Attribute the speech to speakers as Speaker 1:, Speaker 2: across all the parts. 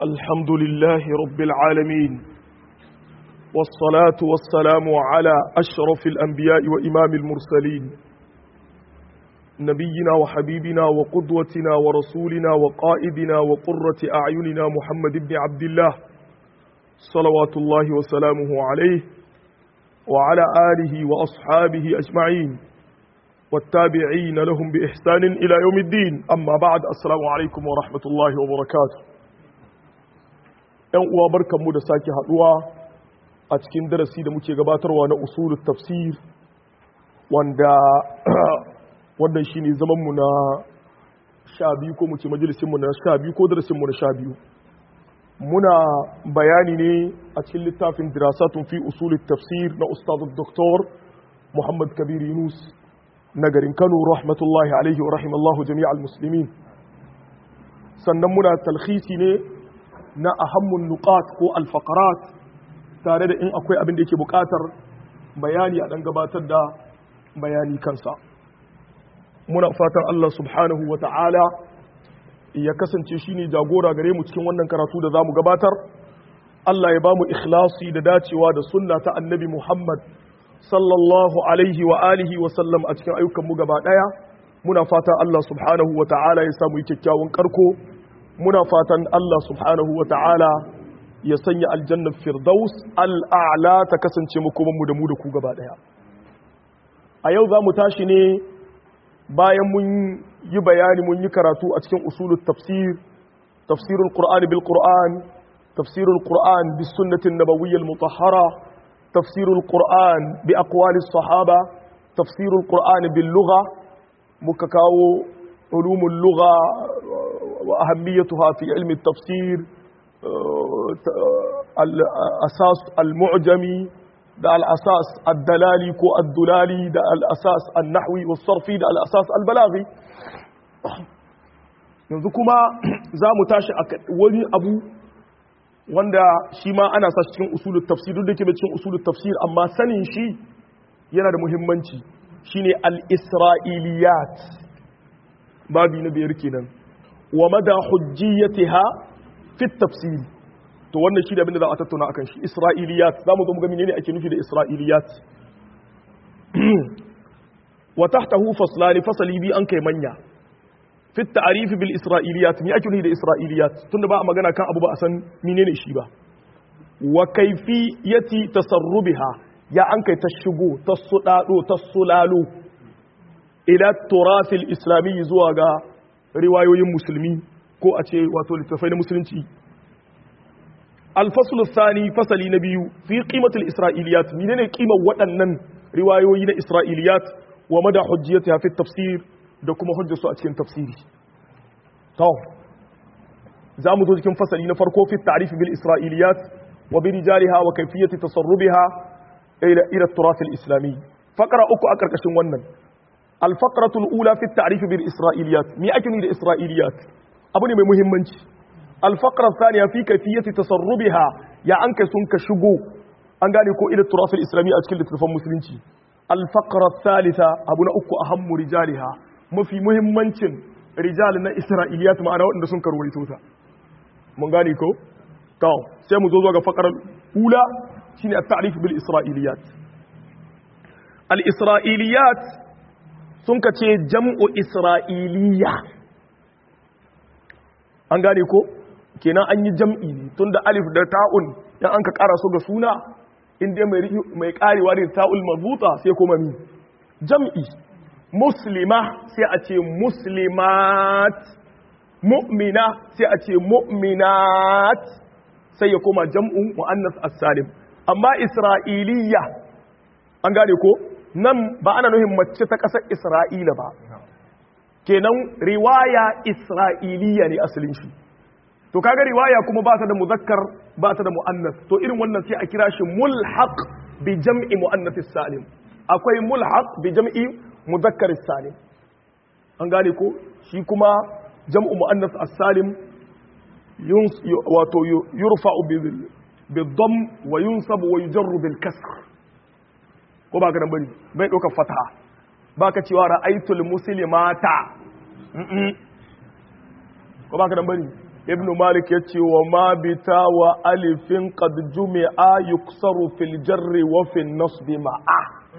Speaker 1: الحمد لله رب العالمين والصلاة والسلام على أشرف الأنبياء وإمام المرسلين نبينا وحبيبنا وقدوتنا ورسولنا وقائدنا وقرة أعيننا محمد بن عبد الله صلوات الله وسلامه عليه وعلى آله وأصحابه أجمعين والتابعين لهم بإحسان إلى يوم الدين أما بعد السلام عليكم ورحمة الله وبركاته ‘yan uwa barkanmu da sake haɗuwa a cikin darasi da muke gabatarwa na usulun tafsir wanda wannan shi ne zamanmu na sha biyu ko muke majalisinmu na sha biyu ko darasinmu na sha biyu muna bayani ne a cikin littafin dirasatun fi usulun tafsir na ustazu doktor muhammad kabir yunus na garin kano rahmatullahi alaihi wa rahimallahu jami'al muslimin sannan muna talhisi ne na ahammun nuqat ko alfaqarat tare da in akwai abin da yake buƙatar bayani a dan gabatar da bayani kansa muna fatan Allah subhanahu wa ta'ala ya kasance shine jagora gare mu cikin wannan karatu da zamu gabatar Allah ya bamu ikhlasi da dacewa da sunna ta annabi Muhammad sallallahu alaihi wa alihi wa sallam a cikin ayyukan mu gaba daya muna fatan Allah subhanahu wa ta'ala ya samu kyakkyawan karko muna fatan Allah subhanahu wa ta'ala ya sanya aljannar firdaus al'a'la ta kasance makomanmu da mu da ku gaba ɗaya. A yau za mu tashi ne bayan mun yi bayani mun yi karatu a cikin usulun tafsir, tafsirul Qur'an bil Qur'an, tafsirul Qur'an bis sunnatin nabawiyyal mutahhara, tafsirul Qur'an bi aqwalis sahaba, tafsirul Qur'an bil lugha muka kawo ulumul lugha وأهميتها في علم التفسير الأساس المعجمي ده الأساس الدلالي كو الدلالي ده الأساس النحوي والصرفي ده الأساس البلاغي yanzu kuma za mu tashi a wani abu wanda shi ma ana sa cikin usulun tafsir duk da ke cikin usulun tafsir amma sanin shi yana da muhimmanci shine al-isra'iliyat babi na biyar kenan wa mada hujjiyatiha fi tafsir to wannan shi da abin da za a tattauna akan shi isra'iliyat zamu zo mu ga menene ake nufi da isra'iliyat wa tahtahu faslani fasali bi an kai manya fi ta'rif bil isra'iliyat me ake nufi da isra'iliyat tunda ba a magana kan abu ba a san menene shi ba wa kayfiyati tasarrubiha ya an kai ta shigo ta sudado ta sulalo ila turathil islami zuwa ga riwayoyin musulmi ko a ce wato littattafai na musulunci alfasul sani fasali na biyu fi qimatul isra'iliyat menene kimar waɗannan riwayoyi na isra'iliyat wa mada hujjiyatiha fi tafsir da kuma hujjarsu a cikin tafsiri to za mu zo cikin fasali na farko fi ta'rif bil isra'iliyat wa bi rijaliha wa kayfiyati tasarrubiha ila ila turath al islami faqra uku a karkashin wannan الفقرة الأولى في التعريف بالإسرائيليات مي أكني الإسرائيليات أبني من مهمنش الفقرة الثانية في كيفية تصربها يا أنك سنك شقو أنقال يكون إلى التراث الإسلامي أشكال تلفون مسلمتي الفقرة الثالثة أبنا أكو أهم رجالها ما في مهمنش رجالنا إسرائيليات ما أنا وإن سنك رويتوتا من قال يكو تو سيمو زوزوغا فقرة الأولى شيني التعريف بالإسرائيليات الإسرائيليات sun ka ce jam'u isra'iliya an gane ko kenan an yi jam'i ne tun da alif da ta'un yan an ka ƙara so ga suna inda mai ƙarewa da ta'ul mazuta sai kuma mi jam'i muslima sai a ce muslimat mu'mina sai a ce mu'minat sai ya koma jam'u mu'annas as-salim amma isra'iliya an gane ko nan ba ana nuhin mace ta ƙasar isra'ila ba kenan riwaya isra'iliya ne asalin shi to kaga riwaya kuma ba ta da muzakkar ba ta da mu'annas to irin wannan sai a kira shi mulhaq bi jam'i mu'annas salim akwai mulhaq bi jam'i muzakkar salim an gane ko shi kuma jam'u mu'annas as-salim wato yurfa'u bi dhamm wa yunsabu wa yujarru bil kasr ko ba ganin bari bai ɗaukar fataha ba ka cewa ra'aitul muslimata ko ba ka dan bari ibn malik ya ce wa ma bita wa alifin qad jumi'a yuksaru fil jarri wa fil nasbi ma'a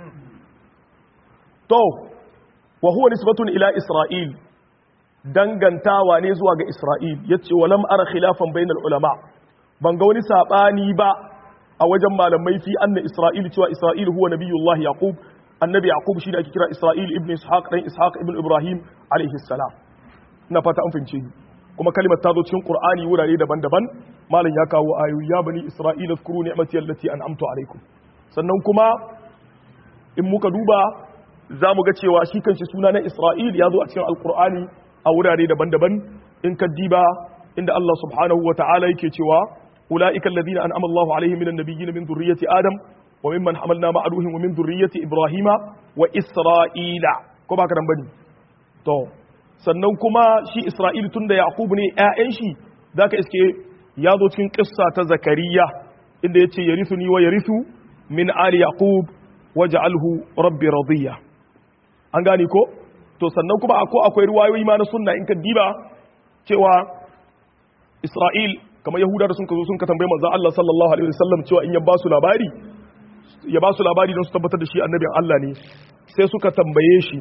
Speaker 1: to wa huwa nisbatun ila isra'il dangantawa ne zuwa ga isra'il yace wa lam ara khilafan bainal ulama ban ga wani sabani ba a wajen malamai fi anna isra'il cewa isra'il huwa nabiyullah yaqub annabi yaqub shi da ake kira isra'il ibn ishaq dan ishaq ibn ibrahim alaihi salam ina fata an fahimce ni kuma kalimar ta zo cikin qur'ani wurare daban-daban malam ya kawo ayoyi ya bani isra'il zkuru ni'mati allati an'amtu alaikum sannan kuma in muka duba za mu ga cewa shi kanshi suna na isra'il ya zo a cikin alqur'ani a wurare daban-daban in ka diba inda Allah subhanahu wa ta'ala yake cewa ulaika alladhina an'ama Allahu alaihim minan nabiyyin min dhurriyyati adam wa mimman hamalna ma'a nuhin wa min dhurriyyati ibrahima wa isra'ila ko baka dan bane to sannan kuma shi Isra'il tun da Yaƙub ne ‘ya'yan shi za ka iske ya zo cikin ƙissa ta Zakariya inda ya ce ya risu ni wa ya risu min ali Yaƙub waje alhu rabbi radiyya an gane ko? to sannan kuma ako akwai ruwayoyi ma na sunna in ka diba cewa Isra'il kamar Yahuda da sun ka zo sun ka tambayi manzon Allah sallallahu alaihi wasallam cewa in ya ba su labari ya ba su labari don su tabbatar da shi annabin Allah ne sai suka tambaye shi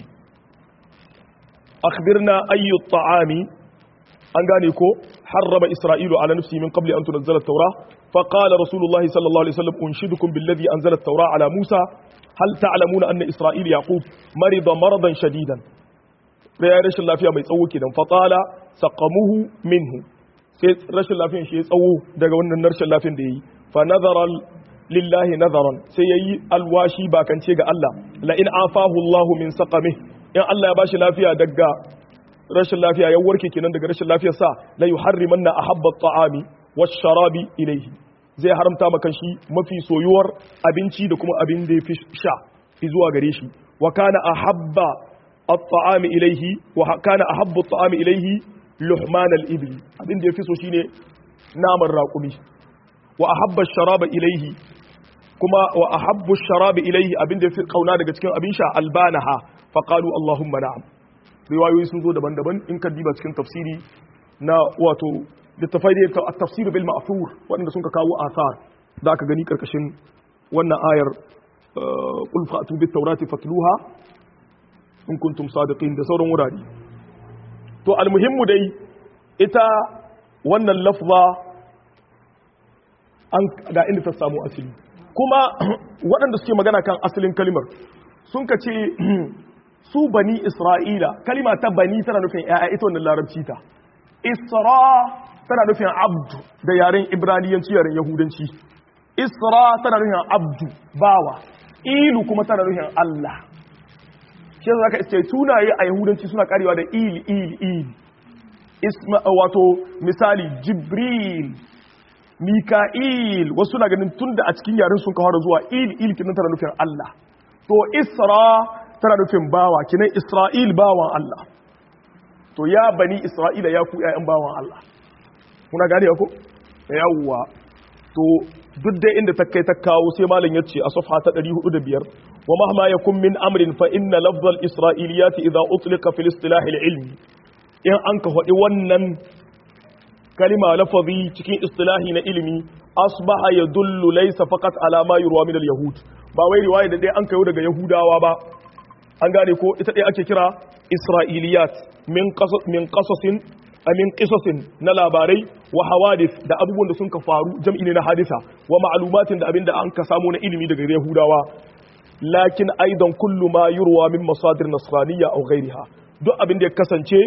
Speaker 1: أخبرنا أي الطعام أن قانيكو حرم إسرائيل على نفسه من قبل أن تنزل التوراة فقال رسول الله صلى الله عليه وسلم أنشدكم بالذي أنزل التوراة على موسى هل تعلمون أن إسرائيل يعقوب مرض مرضا شديدا رشل الله فيها ما يتسوي كده فطال سقمه منه رشل الله فيها شيء يتسوي daga wannan rashin lafiyan da yayi fa nazara lillahi nazaran sai yayi alwashi bakance ga Allah la in afahu Allah min saqamihi in Allah ya bashi lafiya daga rashin lafiya ya warke kenan daga rashin lafiyar sa la yuharrimanna ahabba at-ta'ami wash-sharabi ilayhi zai haramta maka shi mafi soyuwar abinci da kuma abin da yafi sha zuwa gare shi wa kana ahabba at-ta'ami ilayhi wa kana ahabbu at-ta'ami ilayhi luhman al-ibli abin da yafi so shine naman raƙumi wa ahabba ash-sharaba ilayhi kuma wa ahabbu ash-sharabi ilayhi abin da yafi kauna daga cikin abin sha albanaha faƙalu Allahumma na'am riwayoyi sun zo daban-daban in ka diba cikin tafsiri na wato littafai da ya tafsir bil ma'thur waɗanda sun ka kawo asar da aka gani karkashin wannan ayar qul fa'tu bit tawrati fatluha in kuntum sadiqin da sauran wurare to almuhimmu dai ita wannan lafza an ga inda ta samu asali kuma waɗanda suke magana kan asalin kalimar sun ka ce su bani isra'ila kalima ta bani tana nufin ya'ya ita wannan larabci ta isra tana nufin abdu da yaren ibraniyanci yaren yahudanci isra tana nufin abdu bawa ilu kuma tana nufin allah shi yasa zaka iske tunaye a yahudanci suna karewa da il il il isma wato misali jibril mika'il wasu na ganin tunda a cikin yaren sun kawo zuwa il il kinan tana nufin allah to isra tana nufin bawa kinan isra'il bawan Allah to ya bani isra'ila ya ku ƴaƴan bawan Allah muna gane ko yawwa to duk da inda ta kai ta kawo sai malam yace a safha ta 405 wa mahma yakun min amrin fa inna lafzal isra'iliyat idha utlika fil istilah al ilmi in an ka faɗi wannan kalima lafazi cikin istilahi na ilimi asbaha yadullu laysa faqat ala ma yurwa min al yahud ba wai riwaya da dai an kayo daga yahudawa ba an gane ko ita dai ake kira isra'iliyat min qasas min qasasin min qisasin na labarai wa hawadith da abubuwan da sun ka faru jam'i ne na hadisa wa ma'lumatin da abinda an ka samu na ilimi daga yahudawa lakin aidan kullu ma yurwa min masadir nasraniyya aw ghayriha duk abinda ya kasance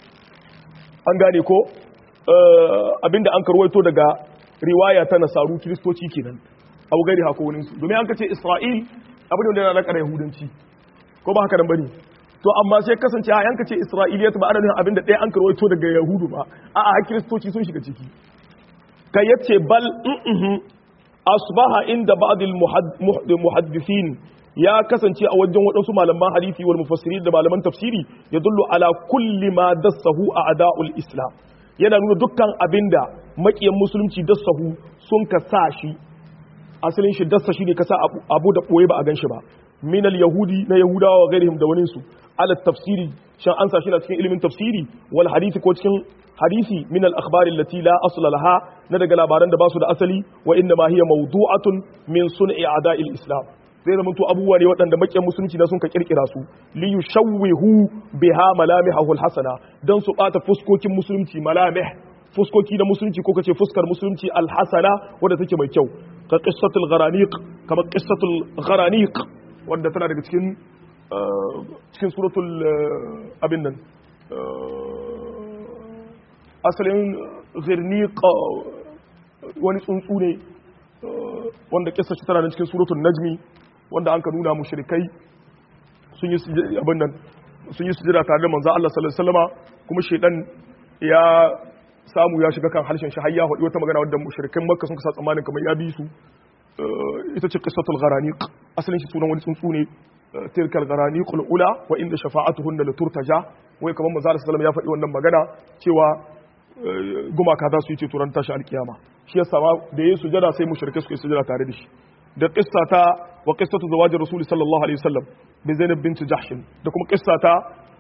Speaker 1: an gane ko abinda an karwaito daga riwaya ta nasaru kiristoci kenan abu gari hako wani su domin an ka ce isra'il abin da yana da yahudanci ko ba haka nan bane to amma sai kasance a yanka ce isra'iliyat ba adadin abin da ɗaya an karwaito daga yahudu ba a a kiristoci sun shiga ciki kai yace bal asbaha inda ba'd al muhaddisin ya kasance a wajen waɗansu malaman hadisi wal mufassirin da malaman tafsiri ya dullu ala kulli ma dassahu a ada'ul islam yana nuna dukkan abinda makiyan musulunci dassahu sun ka sa shi asalin shi dassa shi ne ka sa abu da ɓoye ba a gan shi ba min yahudi na yahudawa wa gairihim da waninsu ala tafsiri shan an sashi na cikin ilimin tafsiri wal hadisi ko cikin hadisi min al akhbari allati la asla laha na daga labaran da basu da asali wa inna ma hiya mawdu'atun min sun'i a'da'il islam zai zama to abubuwa ne waɗanda makiyan musulunci na sun ka kirkira su li yushawwihu biha malamihahu al hasana dan su bata fuskokin musulunci malamih fuskoki na musulunci ko kace fuskar musulunci al hasana wanda take mai kyau ka qissatul gharaniq kamar qissatul gharaniq wanda tana daga cikin cikin suratul abin nan asalin zirniq wani tsuntsu ne wanda kissa shi tana da cikin suratul najmi wanda an ka nuna mushrikai sun yi abin nan sun yi sujada tare da manzo Allah sallallahu alaihi wasallama kuma shedan ya samu ya shiga kan harshen shi har ya faɗi wata magana wadda mushrikan makka sun kasa tsammanin kamar ya bi su ita ce qissatul gharaniq asalin shi sunan wani tsuntsu ne tilkal gharaniqul ula wa inda shafa'atuhunna laturtaja wai kamar manzo sallallahu alaihi wasallam ya faɗi wannan magana cewa gumaka za su yi ceto ran tashi alkiyama shi yasa ma da yayin sujada sai mushrike suka yi sujada tare da shi da qissa ta wa qissatu zawajir rasul sallallahu alaihi wasallam bi zainab bint jahsh da kuma qissa ta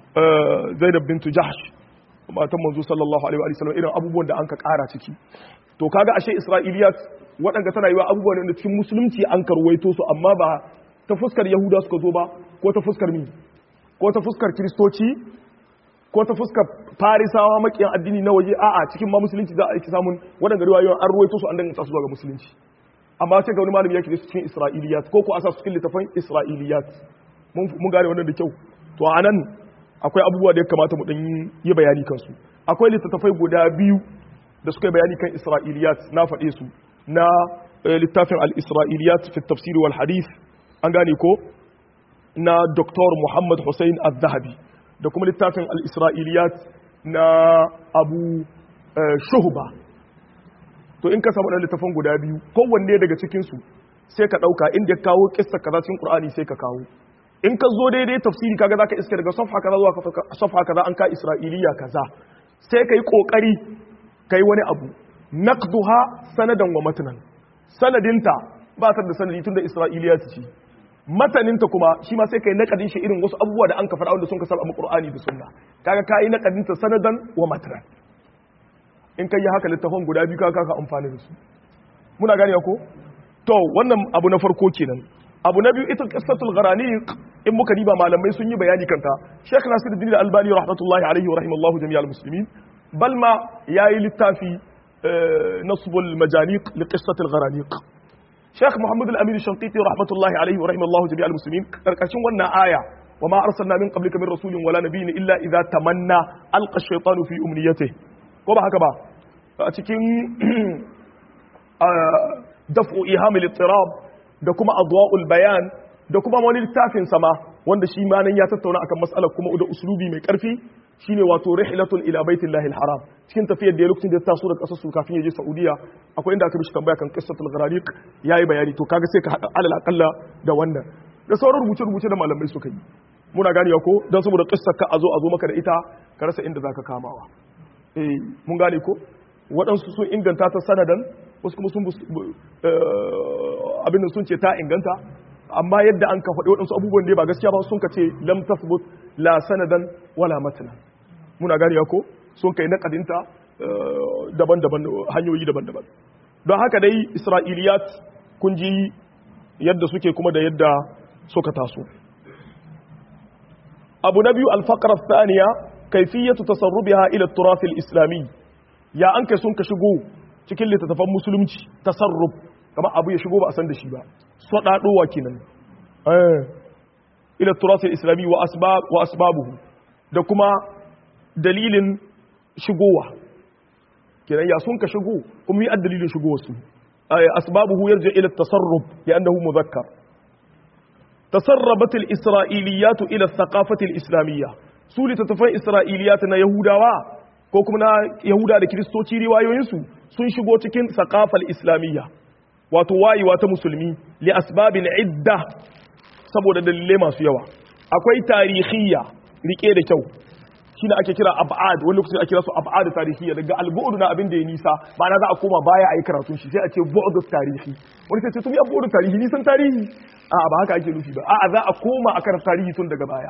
Speaker 1: zainab bint jahsh matan manzo sallallahu alaihi wasallam irin abubuwan da an ka kara ciki to kaga ashe isra'iliyat waɗanda tana yi wa abubuwan da cikin musulunci an karwaito su amma ba ta fuskar yahuda suka zo ba ko ta fuskar mi ko ta fuskar kiristoci ko ta fuskar farisawa makiyan addini na waje a'a cikin ma musulunci za a yi samun waɗanda riwayoyin an ruwaito su an danganta su zuwa ga musulunci amma sai ga wani malami yake da su cikin isra'iliyat ko ko asa su cikin littafin isra'iliyat mun gane wannan da kyau to a nan akwai abubuwa da ya kamata mu dan yi bayani kansu akwai littattafai guda biyu da suka yi bayani kan isra'iliyat na faɗe su na littafin al-isra'iliyat fi tafsir wal hadith an gane ko na Dr. Muhammad Hussein al-Zahabi da kuma littafin al-isra'iliyat na Abu Shuhba to in ka samu ɗan littafin guda biyu kowanne daga cikinsu sai ka ɗauka inda ya kawo kissa kaza cikin Qur'ani sai ka kawo in ka zo daidai tafsiri kaga zaka iske daga safha kaza zuwa safha kaza an ka isra'iliya kaza sai kai kokari kai wani abu naqduha sanadan wa matnan sanadinta ba ta da sanadi tunda isra'iliya ce mataninta kuma shi ma sai kai naqadin shi irin wasu abubuwa da an ka fara wanda sun ka saba Qur'ani da sunna kaga kai naqadinta sanadan wa matnan in kai haka littafin guda biyu kaga ka amfani da su muna gane ko to wannan abu na farko kenan abu na biyu ita qissatul gharaniq in muka diba malamai sun yi bayani kanta Sheikh Nasiruddin Al-Albani rahmatullahi alaihi wa rahimallahu jami'al muslimin bal ma yayi littafi nasbul majaniq li qissatil gharaniq Sheikh Muhammad Al-Amin Shanqiti rahmatullahi alaihi wa rahimallahu jami'al muslimin karkashin wannan aya wa ma arsalna min qablika min rasulin wala nabiyyin illa idza tamanna alqa ash-shaytanu fi umniyatihi ko ba haka ba a cikin daf'u ihamil ittirab da kuma adwa'ul bayan da kuma wani littafin sama wanda shi ma nan ya tattauna akan mas'alar kuma da uslubi mai karfi shine wato rihlatul ila baitillahi alharam cikin tafiyar da ya lokacin da ya taso da kasar su kafin ya je saudiya akwai inda aka mishi tambaya kan qissatul gharariq yayi bayani to kaga sai ka hada alal aqalla da wannan da sauran rubuce rubuce da malamai suka yi muna ganewa ko dan saboda qissar ka a zo a zo maka da ita ka rasa inda zaka kamawa eh mun gane ko waɗansu sun inganta ta sanadan wasu kuma sun abin da sun ce ta inganta amma yadda an ka faɗi waɗansu abubuwan ne ba gaskiya ba sun ka ce lam tasbut la sanadan wala matna muna gane ko sun kai naƙadinta daban-daban hanyoyi daban-daban don haka dai isra'iliyat kun ji yadda suke kuma da yadda suka taso abu na biyu alfaqara thaniya kaifiyatu tasarrubiha ila turath islami ya an kai sun ka shigo cikin littattafan musulunci tasarruf kamar abu ya shigo ba a san da shi ba sadadowa kenan eh ila turath islami wa asbab wa asbabuhu da kuma dalilin shigowa kenan ya sun ka shigo kuma yi dalilin shigowa su asbabuhu yarja ila tasarruf li'annahu mudhakkar tasarrabat al-isra'iliyat ila ath-thaqafah al-islamiyya su littattafan isra'iliyat na yahudawa ko kuma na yahuda da kiristoci riwayoyinsu sun shigo cikin thaqafal islamiyya wato wayewa ta musulmi li asbabin idda saboda dalilai masu yawa akwai tarihiyya rike da kyau shi ake kira ab'ad wani lokacin ake kira su ab'ad tarihiyya daga al-bu'd na abin da ya nisa ba na za a koma baya a yi karatun shi sai a ce bu'd tarihi wani sai ce tun ya bu'd tarihi nisan tarihi a ba haka ake nufi ba a za a koma a karanta tarihi tun daga baya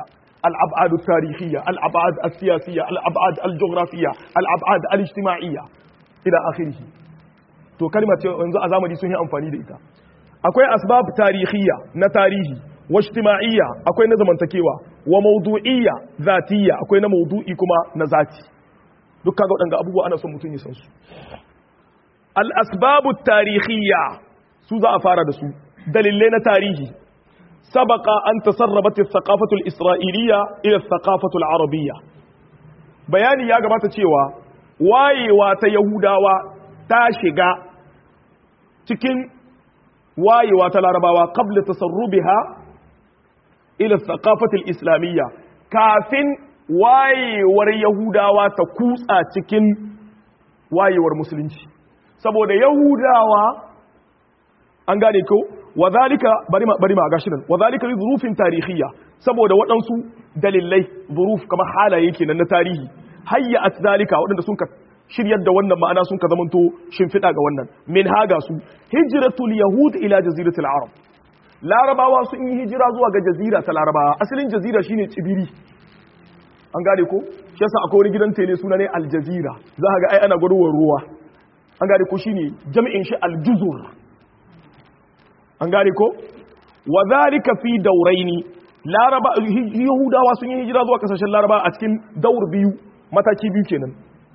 Speaker 1: الأبعاد التاريخية الأبعاد السياسية الأبعاد الجغرافية الأبعاد الاجتماعية إلى آخره to kalmar ce yanzu a zamani sun yi amfani da ita akwai asbab tarihiyya na tarihi wa ijtima'iyya akwai na zamantakewa wa mawdu'iyya zatiyya akwai na mawdu'i kuma na zati duk kaga wadanga abubuwa ana son mutum ya san su al asbab tarihiyya su za a fara da su dalilai na tarihi سبق أن تسربت الثقافة الإسرائيلية إلى الثقافة العربية بياني يا جماعة تشيوا واي واتا يهوداوا تاشيغا cikin wayewa ta larabawa qabla tasarrubiha ila thaqafati al-islamiyya kafin wayewar yahudawa ta kutsa cikin wayewar musulunci saboda yahudawa an gane ko wadhalika bari ma bari ma gashi nan wadhalika li dhurufin tarihiyya saboda waɗansu dalilai dhuruf kamar halaye kenan na tarihi hayya at zalika waɗanda sun ka shiryar da wannan ma'ana sun ka zamanto shimfiɗa ga wannan min haga su hijratul yahud ila jaziratul arab larabawa sun yi hijira zuwa ga jazira ta larabawa asalin jazira shine tsibiri an gane ko shi yasa akwai wani gidan tele suna ne aljazira za ka ga ai ana gwarwar ruwa an gane ko shine jami'in shi aljuzur an gane ko wa zalika fi dauraini laraba yahudawa sun yi hijira zuwa kasashen laraba a cikin daur biyu mataki biyu kenan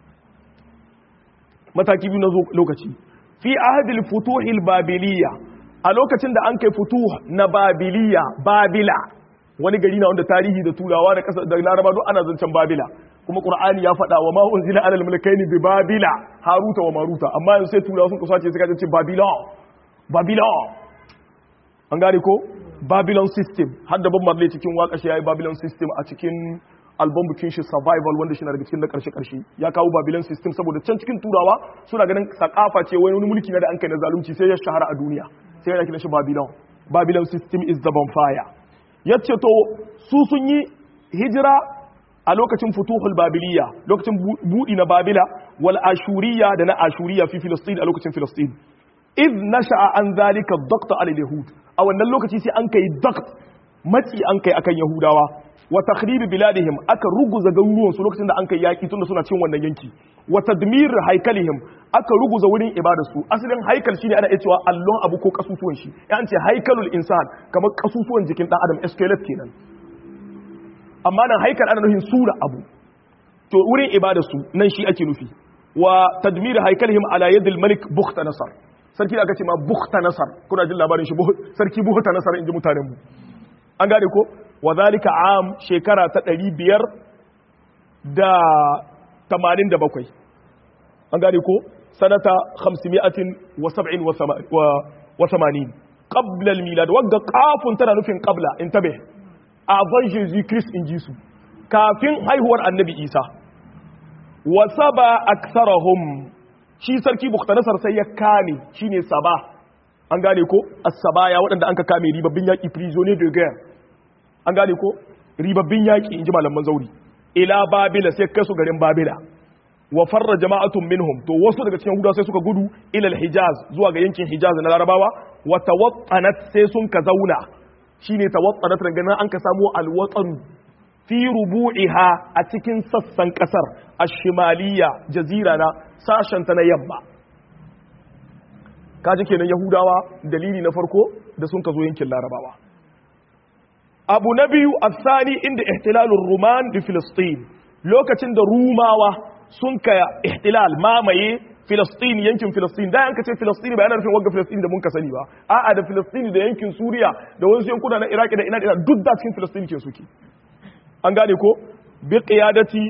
Speaker 1: mataki biyu na lokaci fi ahadil futuhil babiliya a lokacin da an kai futuh na babiliya babila wani gari na wanda tarihi da turawa da kasa da laraba duk ana zancen babila kuma qur'ani ya faɗa wa ma unzila alal mulkaini bi babila haruta wa maruta amma yanzu sai turawa sun kusace suka ce babila babila an gane ko babylon system har da ban marley cikin waka shi yayi babylon system a cikin album bikin shi survival wanda shi na daga cikin na karshe karshe ya kawo babylon system saboda can cikin turawa suna ganin sakafa ce wani mulki na da an kai na zalunci sai ya shahara a duniya sai ya kira shi babylon babylon system is the bonfire yace to su sun yi hijira a lokacin futuhul babiliya lokacin budi na babila wal ashuriya da na ashuriya fi filistin a lokacin filistin iz nasha'a an zalika daqta al yahud a wannan lokaci sai an kai daqt matsi an kai akan yahudawa wa takhrib biladihim aka ruguza garuruwan su lokacin da an kai yaki tunda suna cin wannan yanki wa tadmir haikalihim aka ruguza wurin ibadar su asalin haikal shine ana iya cewa allon abu ko kasusuwan shi ya an ce haikalul insan kamar kasusuwan jikin dan adam skeleton kenan amma nan haikal ana nufin sura abu to wurin ibadar su nan shi ake nufi wa tadmir haikalihim ala yadil malik bukhta nasar sarki da aka ce ma bukhta nasar kuna jin labarin shi sarki bukhta nasar inji mutanen mu an gane ko wa zalika am shekara ta 500 da 87 an gane ko sanata 570 wa 80 qabla al-milad wagga qafun tana nufin qabla intabe avant jésus christ in jisu kafin haihuwar annabi isa wa saba aktharahum shi sarki buktanasar sai ya kame shine saba an gane ko as-sabaya waɗanda an ka kame ribabbin yaƙi prisonnier de guerre an gane ko ribabbin yaƙi inji malaman zauri ila babila sai kai su garin babila wa farra jama'atun minhum to wasu daga cikin hudawa sai suka gudu ila al-hijaz zuwa ga yankin hijaz na larabawa wa tawattanat sai sun ka zauna shine tawattanat ganin an ka samu al-watan fi rubu'iha a cikin sassan kasar ash-shimaliya jazira na sashenta na yamma kaji kenan yahudawa dalili na farko da sun ka zo yankin larabawa abu na biyu afsani inda ihtilalun ruman da filistin lokacin da rumawa sun ka ihtilal mamaye filistin yankin filistin da yanka ce filistin ba yana nufin wagga filistin da mun ka sani ba a'a da filistin da yankin suriya da wasu yankuna na iraki da ina da duk da cikin filistin ke suke an gane ko bi qiyadati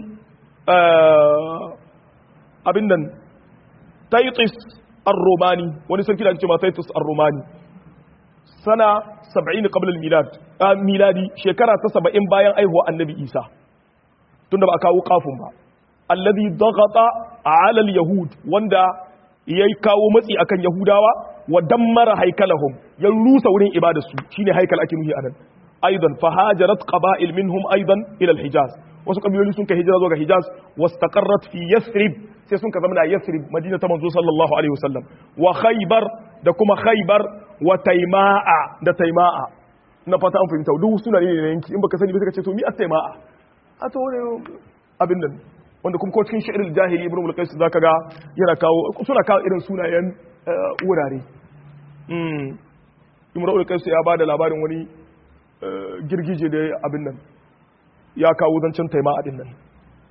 Speaker 1: abin nan taitis ar-romani wani sarki da ake cewa taitis ar-romani sana 70 qabla al-milad miladi shekara ta 70 bayan aihuwa annabi isa tunda ba a kawo kafin ba alladhi daghata ala al-yahud wanda yayi kawo matsi akan yahudawa wa dammara haikalahum ya rusa wurin ibadarsu shine haikal ake nuhi anan aidan fahajarat qaba'il minhum aidan ila al-hijaz wasu kabiloli sun kai hijira zuwa ga Hijaz wastaqarrat fi Yathrib sai sun ka zama na Yathrib Madina ta manzo sallallahu alaihi wasallam wa Khaybar da kuma Khaybar wa Taima'a da Taima'a na fata an fahimta duk suna ne na yanki in baka sani ba sai ka ce to mi at-taima'a a to ne abin nan wanda kuma ko cikin shi'ir jahili ibn mulkais zaka ga yana kawo suna kawo irin sunayen wurare mm ibn mulkais ya bada labarin wani girgije da abin nan ya kawo zancen taima'a din nan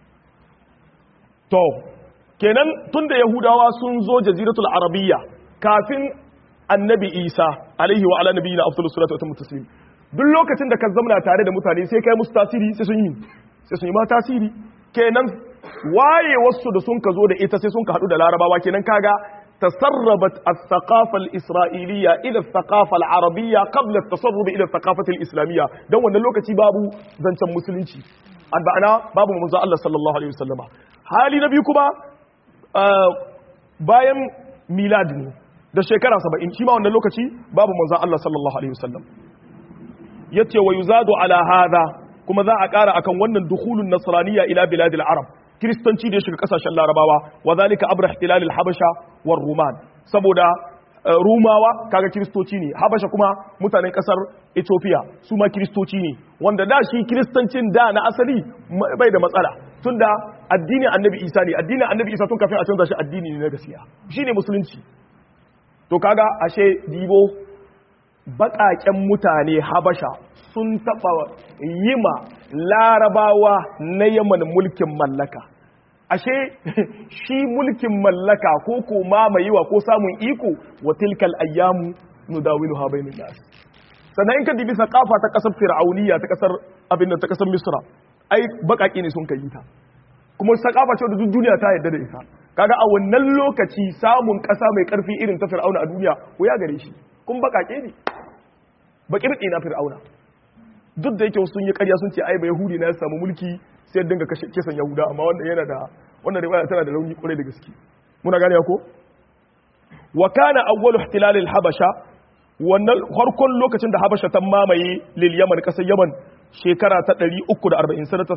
Speaker 1: to kenan tunda yahudawa sun zo jaziratul arabiyya kafin annabi isa alaihi wa ala nabiyina afdalus salatu wa taslim duk lokacin da ka zamna tare da mutane sai kai musu tasiri sai sun yi sai sun yi ma tasiri kenan waye wasu da sun ka zo da ita sai sun ka hadu da larabawa kenan kaga tasarrabat as-thaqafa al-isra'iliyya ila as-thaqafa al-arabiyya qabla at-tasarrub ila as-thaqafati al-islamiyya dan wannan lokaci babu zancen musulunci alba'ana babu manzo Allah sallallahu alaihi wasallama hali na biyu kuma bayan milad ne da shekara 70 shi ma wannan lokaci babu manzo Allah sallallahu alaihi wasallam yace wa yuzadu ala hadha kuma za a ƙara akan wannan dukhulun nasraniyya ila biladil arab kiristanci da ya shiga kasashen larabawa wa zalika abra ihtilal al habasha war ruman saboda rumawa kaga kiristoci ne habasha kuma mutanen kasar ethiopia su ma kiristoci ne wanda da shi kiristancin da na asali bai da matsala tunda addinin annabi isa ne addinin annabi isa tun kafin a canza shi addini ne na gaskiya shine musulunci to kaga ashe dibo baƙaƙen mutane habasha sun taɓa yima larabawa na yaman mulkin mallaka ashe shi mulkin mallaka ko ko mamayewa ko samun iko wa tilkal ayyamu nudawilu ha bainan nas sannan in ka dibi saqafa ta kasar fir'auniya ta kasar abin ta kasar misra ai baƙaƙe ne sun kai ta kuma saqafa ce da duk duniya ta yarda da ita kaga a wannan lokaci samun ƙasa mai ƙarfi irin ta fir'auna a duniya ko ya gare shi kun baƙaƙe ne baƙirƙi na fir'auna duk da yake sun yi ƙarya sun ce ai ba yahudi na ya samu mulki sai dinga kisan yahuda amma wanda yana da wannan riwaya tana da rauni kwarai da gaske muna gane ko wa kana awwalu ihtilal al habasha wannan farkon lokacin da habasha ta mamaye lil yaman kasar yaman shekara ta 340 sanata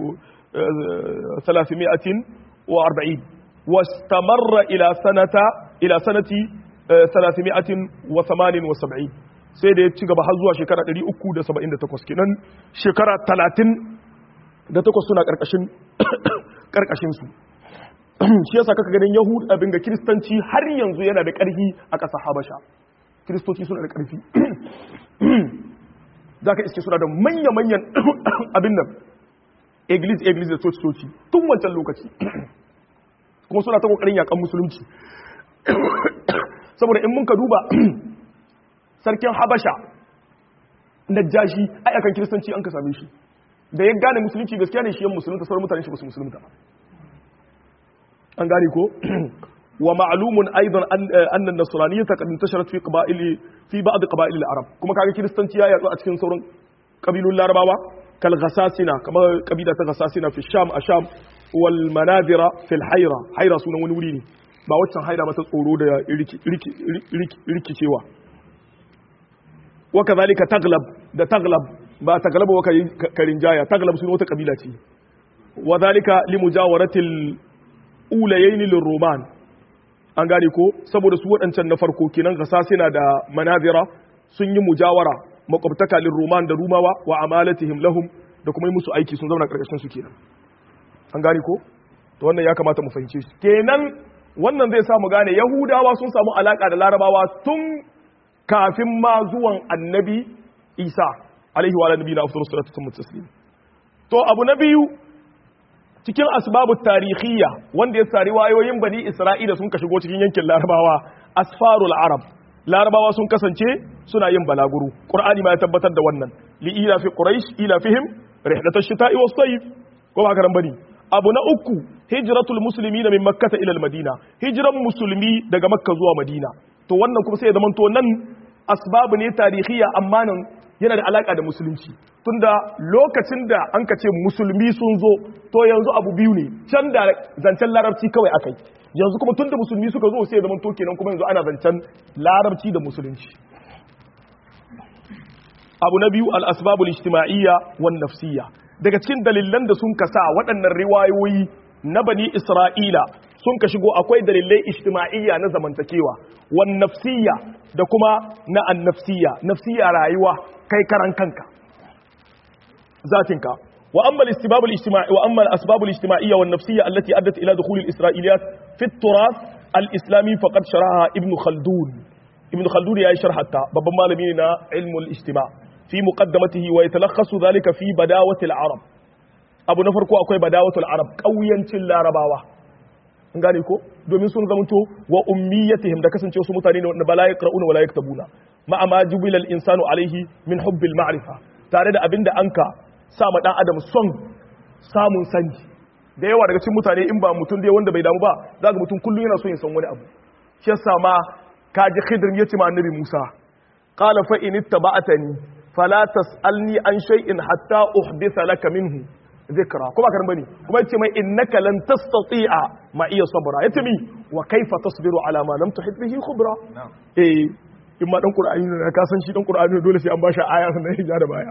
Speaker 1: 340 واستمر الى سنه الى سنه 378 sai da ya ci gaba har zuwa shekara 378 kenan shekara 30 da takwas suna karkashin karkashin su shi yasa kaka ganin yahud abin ga kiristanci har yanzu yana da karfi a ƙasar habasha kiristoci suna da karfi za ka iske suna da manya-manyan abin nan eglis eglis da coci-coci tun wancan lokaci kuma suna ta kokarin yakan musulunci saboda in mun ka duba sarkin habasha na jashi ai akan kiristanci an ka same shi da ya gane musulunci gaskiya ne shi yan musulunta sauran mutane shi ba su musulunta ba an gane ko wa ma'lumun aidan anna an-nasraniyyah qad intasharat fi qaba'il fi ba'd qaba'il al-arab kuma kaga kiristanci ya yatsu a cikin sauran kabilun larabawa kal ghasasina kamar kabila ta ghasasina fi sham a sham wal manadira fil hayra hayra sunan wani wuri ne ba waccan haira ba ta tsoro da rikicewa wa kazalika taglab da taglab ba taglab wa karin jaya taglab sunan wata kabila ce wa zalika li mujawaratil ulayayn lil roman an gane ko saboda su waɗancan na farko kenan gasasina da manazira sun yi mujawara makwabtaka lil roman da rumawa wa amalatihim lahum da kuma yi musu aiki sun zauna karkashin su kenan an gane ko to wannan ya kamata mu fahimce shi kenan wannan zai sa mu gane yahudawa sun samu alaka da larabawa tun kafin ma zuwan annabi isa alaihi wa nabi na afdalus salatu wa taslim to abu na biyu cikin asbabu tarihiyya wanda ya sari wayoyin bani isra'ila sun ka shigo cikin yankin larabawa asfarul arab larabawa sun kasance suna yin balaguro qur'ani ma ya tabbatar da wannan li ila fi quraish ila fihim rihlatash shita'i was sayf ko ba karan bane abu na uku hijratul muslimina min makkah ila al madina hijran musulmi daga makka zuwa madina to wannan kuma sai ya zamanto nan asbabu ne tarihiyya amma nan yana da alaka da musulunci tunda lokacin da an ka ce musulmi sun zo to yanzu abu biyu ne can da zancen larabci kawai akai yanzu kuma tunda musulmi suka zo sai ya zamanto kenan kuma yanzu ana zancen larabci da musulunci abu na biyu al-asbabul ijtima'iyya wan nafsiyya daga cikin dalilan da sun kasa waɗannan riwayoyi na bani isra'ila sun ka shigo akwai dalilai ijtima'iyya na zamantakewa wan nafsiyya da kuma na annafsiyya nafsiyya rayuwa kai karan kanka zatinka wa amma al-istibab al-ijtima'i wa amma al-asbab al-ijtima'iyya wan nafsiyya allati addat ila dukhul al-isra'iliyat fi at-turath al-islami faqad sharaha ibn khaldun ibn khaldun ya sharhatta babban malami ne na ilmul ijtima' fi muqaddamatihi wa yatalakhasu dhalika fi badawati al-arab abu na farko akwai badawatul arab kauyancin larabawa an gane ko domin sun zamanto wa ummiyatihim da kasance su mutane ne wanda bala yaqra'una wala yaktabuna ma ma jubilal insanu alaihi min hubbil ma'rifa tare da abinda anka sa ma dan adam son samun sani da yawa daga cikin mutane in ba mutum dai wanda bai damu ba zaka mutum kullum yana so ya san wani abu shi yasa ma kaji khidr yace ma annabi Musa qala fa in ittaba'tani fala tas'alni an shay'in hatta uhditha laka minhu zikra kuma karan bane kuma yace mai innaka lan tastati'a ma iya sabra yace mi wa kaifa tasbiru ala ma lam tuhit bihi khubra eh in ma dan qur'ani ne ka san shi dan qur'ani dole sai an bashi aya sannan ya da baya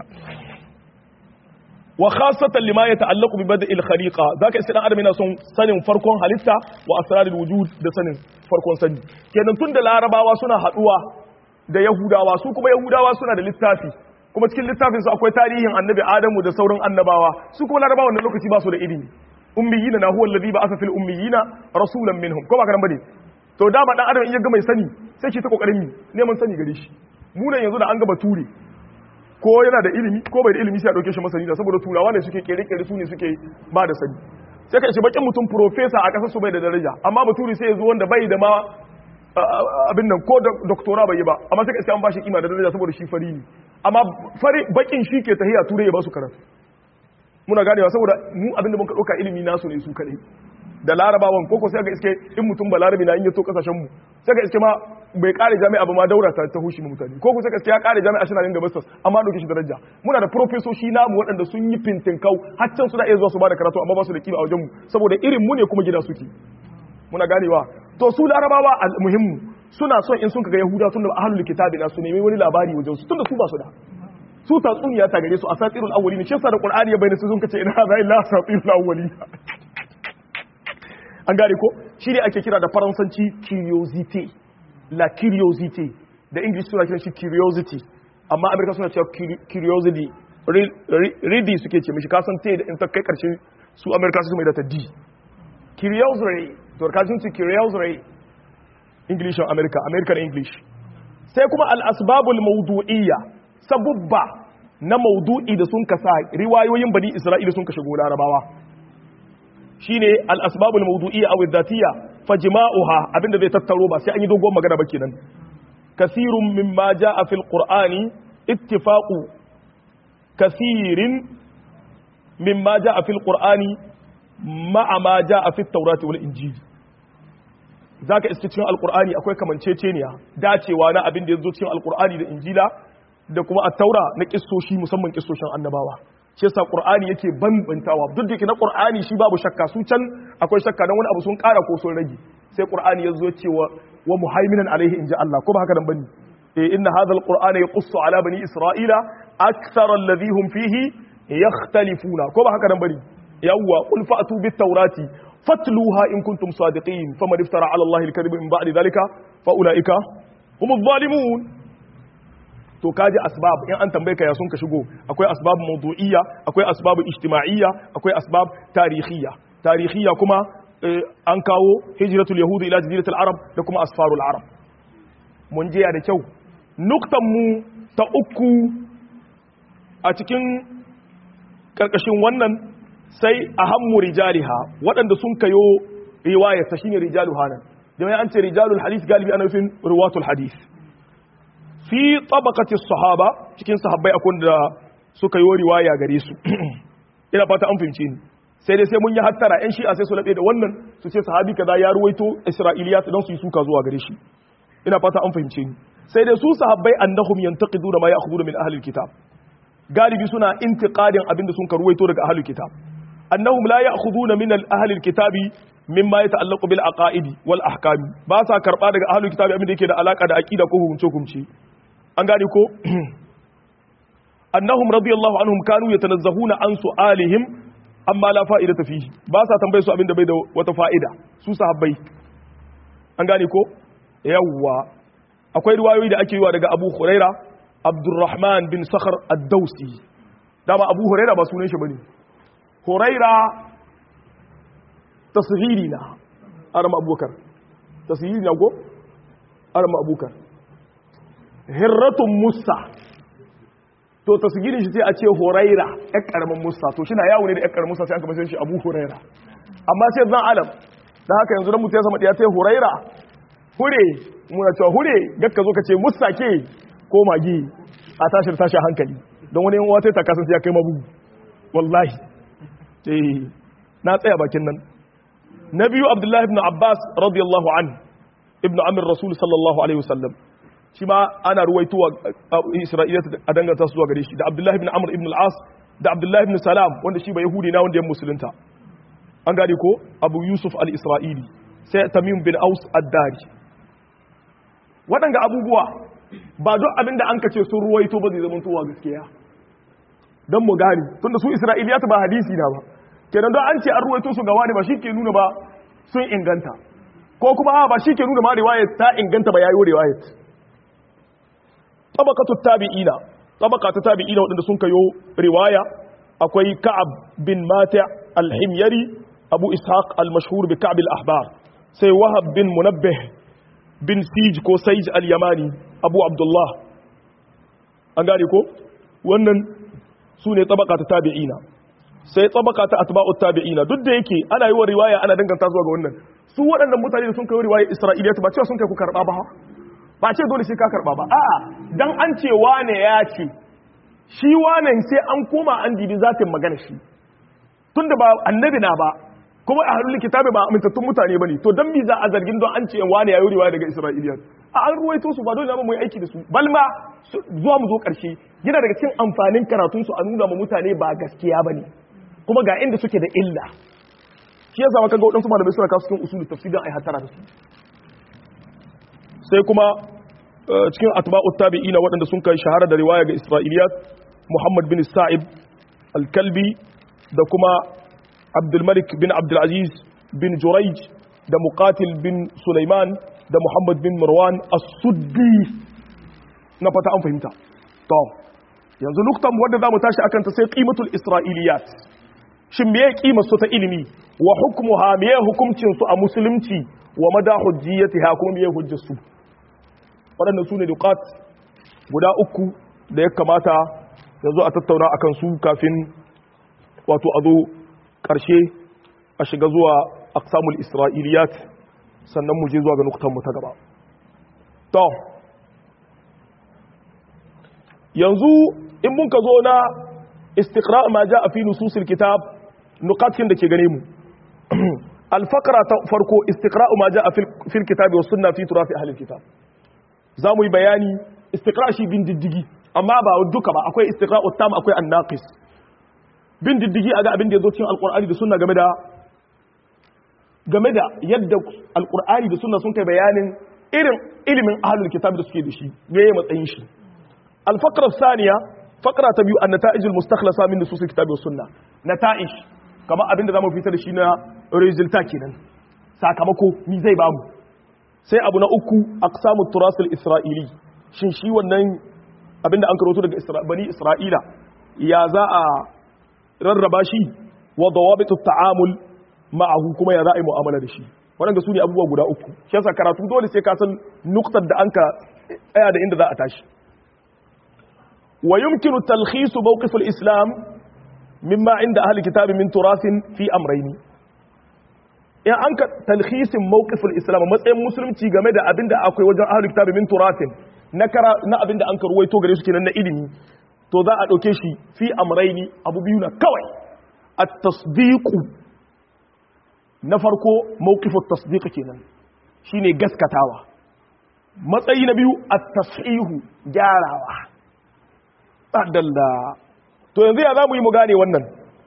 Speaker 1: wa khassatan lima yata'allaqu bi bada'il khaliqa zaka isa dan adam yana son sanin farkon halitta wa asrarul wujud da sanin farkon sani kenan tun da larabawa suna haduwa da yahudawa su kuma yahudawa suna da littafi kuma cikin littafin su akwai tarihin annabi adamu da sauran annabawa su kuma larabawa wannan lokaci ba su da ilimi ummiyina na huwa alladhi ba'atha fil ummiyina rasulan minhum ko ba karan bane to dama dan adam in ya ga mai sani sai shi ta kokarin mi neman sani gare shi mu nan yanzu da an ga bature ko yana da ilimi ko bai da ilimi sai a dauke shi masani da saboda turawa ne suke kere kere su ne suke ba da sani sai ka ce bakin mutum professor a kasar su bai da daraja amma bature sai ya zo wanda bai da ma abin nan ko doktora bai yi ba amma sai ka ce an ba shi kima da daraja saboda shi fari ne amma fari bakin shi ke tahiya turai ya ba su karatu muna ganewa saboda mu abin da muka dauka ilimi nasu ne su kadai da larabawan koko sai ga iske in mutum ba larabi na in yato kasashen mu sai ga iske ma bai kare jami'a ba ma daura ta ta hushi mutane koko sai ga iske ya kare jami'a shi na ringa bastas amma dauke shi daraja muna da profesoshi namu waɗanda sun yi fintin kau har can suna iya zuwa su ba da karatu amma ba su da kima a wajen mu saboda irin mu ne kuma gida suke muna ganewa to su larabawa muhimmu suna son in sun kaga yahuda tun da ahlul kitabi na su nemi wani labari wajen su tunda su ba su da su tatsuniya ta gare su asatirul awwalin shi yasa da qur'ani ya bayyana su sun kace ina za illa asatirul awwalin an gane ko shi ne ake kira da faransanci curiosity la curiosity da english suna kiran shi curiosity amma amerika suna cewa curiosity ready suke ce mishi kasan te da in ta kai karshe su amerika su mai da ta d curiosity to ka sun ce curiosity english america american english sai kuma al-asbabul mawdu'iyya sabubba na maudu'i da sun kasa riwayoyin bani isra'ila sun kashe gona rabawa shine al-asbabul mawdu'iyya aw adh-dhatiyya fajma'uha abinda zai tattaro ba sai an yi dogon magana ba kenan kasirun mimma ja'a fil qur'ani ittifaqu kasirin mimma ja'a fil qur'ani ma'a ma ja'a fit tawrati wal injil zaka iske cikin alqur'ani akwai kamanceceniya dacewa na abin da yazo cikin alqur'ani da injila da kuma at-taura na kissoshi musamman kissoshin annabawa shi yasa qur'ani yake bambantawa duk da yake na qur'ani shi babu shakka su can akwai shakka dan wani abu sun kara ko sun rage sai qur'ani yazo cewa wa muhaiminan alaihi inji Allah ko ba haka nan bane eh inna hadha alqur'ana yaqussu ala bani isra'ila akthara alladhi hum fihi yakhtalifuna ko ba haka nan bane yawwa qul fa'tu bit tawrati fatluha in kuntum sadiqin faman iftara ala allahi alkadhiba min ba'di dhalika fa ulaika humuz zalimun to kaji asbab in an tambaye ka ya sun ka shigo akwai asbab mawdu'iyya akwai asbab ijtima'iyya akwai asbab tarihiyya tarihiyya kuma an kawo hijratul yahudi ila jaziratul arab da kuma asfarul arab mun je da kyau nuktan mu ta uku a cikin karkashin wannan sai ahammu rijaliha waɗanda sun kayo riwaya ta shine rijalu hanan jama'a an ce rijalul hadith galibi ana nufin ruwatul hadith fi tabaqati sahaba cikin sahabbai akwai da suka yi riwaya gare su ina fata an fahimce ni sai dai sai mun yi hattara yan shi'a sai su labe da wannan su ce sahabi kaza ya ruwaito isra'iliyat don su yi suka zuwa gare shi ina fata an fahimce ni sai dai su sahabbai annahum yantaqiduna ma ya'khuduna min ahli alkitab galibi suna intiqadin abinda sun karuwaito daga ahli alkitab annahum la ya'khuduna min ahli alkitabi mimma yata'allaqu bil aqaidi wal ahkami ba sa karba daga ahli alkitabi abinda yake da alaka da aqida ko hukunce hukunci an gane ko annahum radiyallahu anhum kanu yatanazzahuna an su'alihim amma la fa'idata fihi ba sa tambaye su abinda bai da wata fa'ida su sahabbai an gane ko yawwa akwai riwayoyi da ake yiwa daga Abu Huraira abdurrahman bin sakhar ad-dausi dama abu huraira ba sunan shi bane huraira tasghiri na arama abubakar tasghiri na go arama abubakar hirratun musa to tasgirin shi sai a ce horaira ya karamin musa to shi na yawo ne da ya karamin musa sai aka bashi shi abu horaira amma sai zan alam da haka yanzu dan mutum ya sama ya ce horaira hure muna cewa hure gakka zo ka ce musa ke ko magi a tashir tashi hankali don wani yan wata ta kasance ya kai mabu wallahi eh na tsaya bakin nan na biyu abdullahi ibn abbas radiyallahu an ibn amir rasul sallallahu alaihi wasallam shi ma ana ruwaituwa isra'ila a danganta su zuwa gare shi da abdullahi ibn amr ibn al-as da abdullahi ibn salam wanda shi ba yahudi na wanda ya musulunta an gane ko abu yusuf al-isra'ili sai tamim bin aus ad-dari waɗanga abubuwa ba duk abin da an kace sun ruwaito ba zai zama tuwa gaskiya don mu gane tunda su isra'iliyat ba hadisi na ba kenan don an ce an ruwaito su gawa ne ba shi ke nuna ba sun inganta ko kuma ba shi ke nuna ma riwayat ta inganta ba yayo riwayat tabaqatu tabi'ina tabaqa ta tabi'ina wadanda sun kayo riwaya akwai ka'ab bin mati' al-himyari abu ishaq al-mashhur bi ka'b al-ahbar sai wahab bin munabbih bin sij ko saij al-yamani abu abdullah an gane ko wannan su ne tabaka ta tabi'ina sai tabaka ta atba'u tabi'ina duk da yake ana yi wa riwaya ana danganta zuwa ga wannan su waɗannan mutane da sun kai riwaya isra'iliya ba cewa sun kai ku karba ba ba ce dole sai ka karba ba a'a dan an ce wane ya ce shi wane sai an koma an dibi zatin magana shi tunda ba annabi na ba kuma a halin kitabi ba amintattun mutane bane to dan me za a zargin don an ce wane ya yi riwaya daga isra'iliya a an ruwaito su ba dole ba mu yi aiki da su balma zuwa mu zo karshe yana daga cikin amfanin karatun su a nuna ma mutane ba gaskiya bane kuma ga inda suke da illa shi yasa maka ga wadansu malamai suna kawo cikin usulul tafsir dan ai hatara da su sai kuma cikin atba'ut tabi'ina waɗanda sun kai shahara da riwaya ga isra'iliyat muhammad bin sa'ib al-kalbi da kuma abdul malik bin abdul aziz bin jurayj da muqatil bin sulaiman da muhammad bin marwan as-suddi na fata an fahimta to yanzu nuktan wanda zamu tashi akan ta sai qimatul isra'iliyat shin meye kimar su ta ilimi wa hukmuha meye hukuncin su a musulunci wa mada hujjiyatiha kuma meye hujjar su waɗannan su ne dukat guda uku da ya kamata yanzu a tattauna a kan su kafin wato a zo ƙarshe a shiga zuwa aksamul isra'iliyat sannan mu je zuwa ga nuktanmu ta gaba to yanzu in mun ka zo na istiqra ma ja a fi nususil kitab nukatin da ke gane mu alfakara ta farko istiqra ma ja a fil kitabi wa sunna fi turafi ahlil kitab za mu yi bayani istiqra shi bin diddigi amma ba duka ba akwai istiqra uttam akwai annaqis bin diddigi aga abin da yazo cikin alqur'ani da sunna game da game da yadda alqur'ani da sunna sun kai bayanin irin ilimin ahlul kitab da suke da shi meye matsayin shi alfaqra thaniya faqra ta biyu annata'ij almustakhlasa min nusus alkitab was sunna nata'ij kamar abin da zamu fitar da shi na resulta kenan sakamako mi zai bamu sai abu na uku aqsamu turasul isra'ili shin shi wannan abinda an karoto daga bani isra'ila ya za a rarraba shi wa dawabitu ta'amul ma'ahu kuma ya za a yi mu'amala da shi waɗanda su ne abubuwa guda uku shi yasa karatu dole sai ka san nuktar da an ka tsaya da inda za a tashi wa yumkinu talkhisu mawqif al-islam mimma inda ahli kitabi min turasin fi amrayni in an ka talhisin mawqiful islam matsayin musulunci game da abinda akwai wajen ahlul kitabi min turatin na kara na abinda an karwaito gare su kenan na ilimi to za a dauke shi fi amraini abu biyu na kawai at-tasdiq na farko mawqifut tasdiq kenan shine gaskatawa matsayi na biyu at-tashihu gyarawa adalla to yanzu ya zamu yi mu gane wannan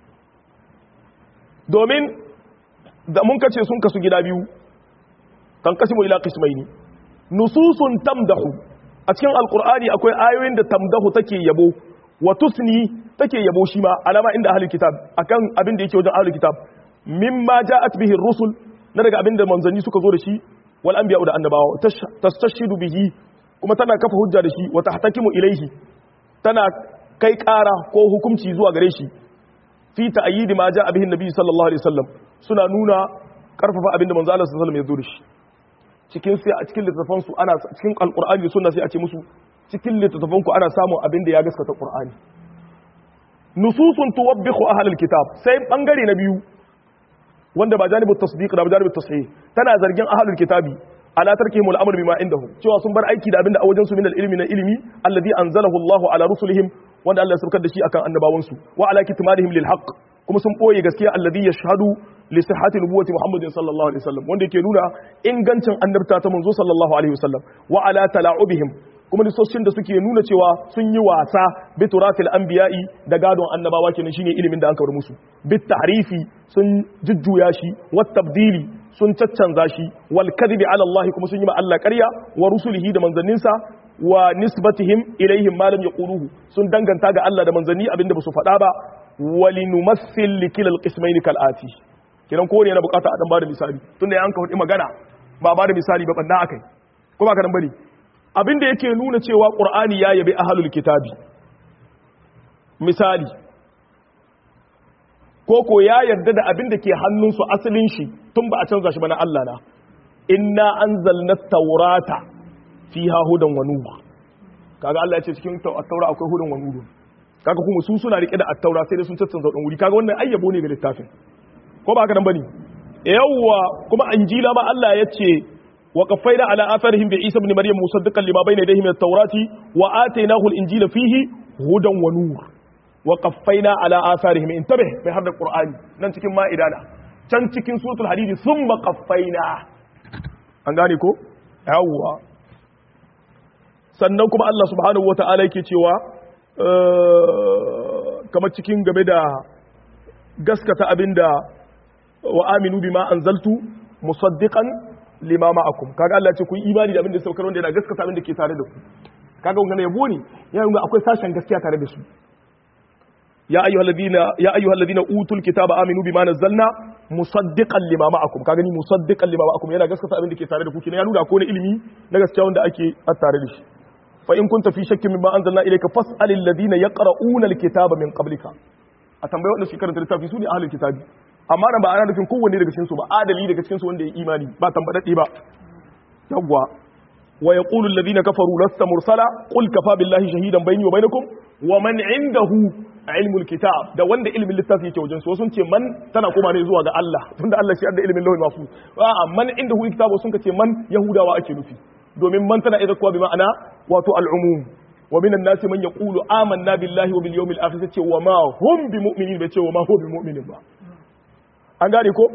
Speaker 1: domin da mun kace sun kasu gida biyu kan kasimu ila qismaini nususun tamdahu a cikin alqur'ani akwai ayoyin da tamdahu take yabo wa tusni take yabo shi ma alama inda ahlul kitab akan abin da yake wajen ahlul kitab mimma ja'at bihi ar-rusul na daga abin da manzanni suka zo da shi wal anbiya da annabawa tastashidu bihi kuma tana kafa hujja da shi wa tahtakimu ilaihi tana kai ƙara ko hukunci zuwa gare shi fi ta'ayyidi ma ja'a bihi annabi sallallahu alaihi wasallam suna nuna karfafa abinda manzo Allah sallallahu alaihi wasallam ya zo da shi cikin sai a cikin littafan su ana cikin alqur'ani sunna sai a ce musu cikin littafan ku ana samun abin da ya gaskata qur'ani nususun tuwabbihu ahlul kitab sai bangare na biyu wanda ba janibut tasdiq da ba janibut tashih tana zargin ahlul kitabi ala tarkihim al-amr bima indahum cewa sun bar aiki da abinda a wajen su min al-ilmi na ilimi alladhi anzalahu Allahu ala rusulihim wanda Allah ya saukar da shi akan annabawan su wa ala kitmanihim lil haqq kuma sun boye gaskiya alladhi yashhadu li sihhati nubuwwati Muhammadin sallallahu alaihi wasallam wanda yake nuna ingancin annabta ta manzo sallallahu alaihi wasallam wa ala tala'ubihim kuma lissoshin da suke nuna cewa sun yi wasa bi turatil anbiya'i da gadon annabawa kenan shine ilimin da an kawar musu bit tahrifi sun jujjuya shi wat tabdili sun caccanza shi wal kadhibi ala Allah kuma sun yi ma Allah ƙarya wa rusulihi da manzanninsa wa nisbatihim ilaihim ma lam yaquluhu sun danganta ga Allah da manzanni abinda ba su faɗa ba walinumassil likilal qismayn kal ati kiran ko ne yana bukata a dan bada misali tunda ya an ka magana ba ba da misali ba banna akai ko ba ka dan bari abinda yake nuna cewa qur'ani ya yabi ahlul kitabi misali koko ya yarda da abin da ke hannunsu asalin shi tun ba a canza shi ba na Allah na inna anzalna taurata fiha hudan wa nur kaga Allah ya ce cikin taura akwai hudan wa nur kaga kuma su suna rike da at-taura sai dai sun canza dan wuri kaga wannan ayyabo ne ga littafin ko ba haka nan bane yawwa kuma injila ma Allah ya ce wa qaffayna ala atharihim bi Isa ibn Maryam musaddiqan lima bayna yadayhi min at-taurati wa atainahu al-injila fihi hudan wa nur wa qaffaina ala atharihim intabih mai har da qur'ani nan cikin ma'idana can cikin suratul hadid thumma qaffaina an gane ko yawwa sannan kuma Allah subhanahu wata'ala yake cewa kamar cikin game da gaskata abinda wa aminu bima anzaltu musaddiqan lima ma'akum kaga Allah ya ce ku yi imani da abinda saukar wanda yana gaskata abinda ke tare da ku kaga wannan yabo ne yayin akwai sashen gaskiya tare da su ya ayyuhal ladina ya ayyuhal ladina utul kitaba aminu bima nazzalna musaddiqan lima ma'akum kaga ni musaddiqan lima ma'akum yana gaskata abin da ke tare da ku kina ya nuna ko ne ilimi na gaskiya wanda ake a tare da shi fa in kunta fi shakkin mimma anzalna ilayka fas'alil ladina yaqra'una alkitaba min qablika a tambayi wanda su karanta littafi su ne ahlul kitabi amma nan ba ana nufin kowanne daga cikin su ba adali daga cikin su wanda ya imani ba tambadadde ba yawwa wa yaqulu alladhina kafaru lasta mursala qul kafa billahi shahidan bayni wa bainakum wa man indahu ilmul kitab da wanda ilmin littafi yake wajen su sun ce man tana koma ne zuwa ga Allah tunda Allah shi da ilmin lawhil mahfuz a man indahu kitabu sun ce man yahudawa ake nufi domin man tana idan kuwa bi ma'ana wato al'umum wa minan nasi man yaqulu amanna billahi wa bil yawmil akhir ce wa ma hum bi mu'minin bai ce wa ma hum bi mu'minin ba an gane ko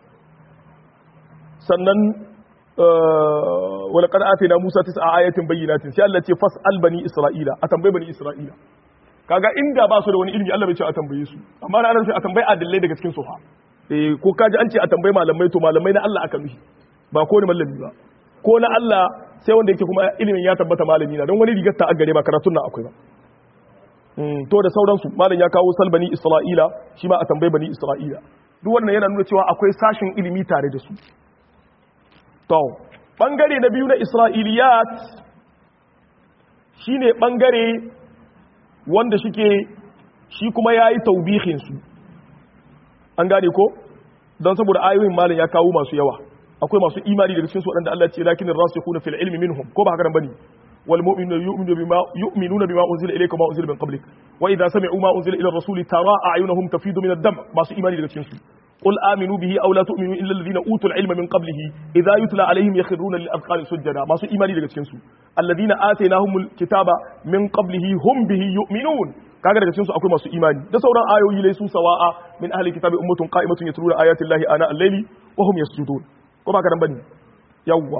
Speaker 1: sannan wala qad atina musa tis'a ayatin bayyinatin sai Allah ce fas'al bani isra'ila a tambayi bani isra'ila kaga inda ba su da wani ilimi Allah bai ce a tambaye su amma na sai a tambayi adillai daga cikin su fa eh ko kaji an ce a tambayi malamai to malamai na Allah aka mishi ba ko ni malami ba ko na Allah sai wanda yake kuma ilimin ya tabbata malami na don wani rigar ta gare ba karatun nan akwai ba to da sauransu malam ya kawo salbani isra'ila shi ma a tambayi bani isra'ila duk wannan yana nuna cewa akwai sashin ilimi tare da su to bangare na biyu na isra'iliyat shine bangare wanda shike shi kuma yayi taubihin su an gane ko don saboda ayoyin malam ya kawo masu yawa akwai masu imani daga cikin su wadanda Allah ya ce lakin rasikhuna fil ilmi minhum ko ba haka nan bane wal mu'minuna yu'minu bima yu'minuna bima unzila ilayka ma unzila min qablik wa idha sami'u ma unzila ila ar-rasuli tara a'yunahum tafidu min ad-dam masu imani daga cikin su قل آمنوا به أو لا تؤمنوا إلا الذين أوتوا العلم من قبله إذا يتلى عليهم يخرون للأذقان سجدا ما سو إيماني daga cikin su الذين آتيناهم الكتاب من قبله هم به يؤمنون kaga daga cikin su akwai masu imani da sauran ayoyi lai su sawa'a min ahli kitabi ummatun qa'imatun yatluna ayati llahi ana al-layli wa hum yasjudun ko ba karan bane yawwa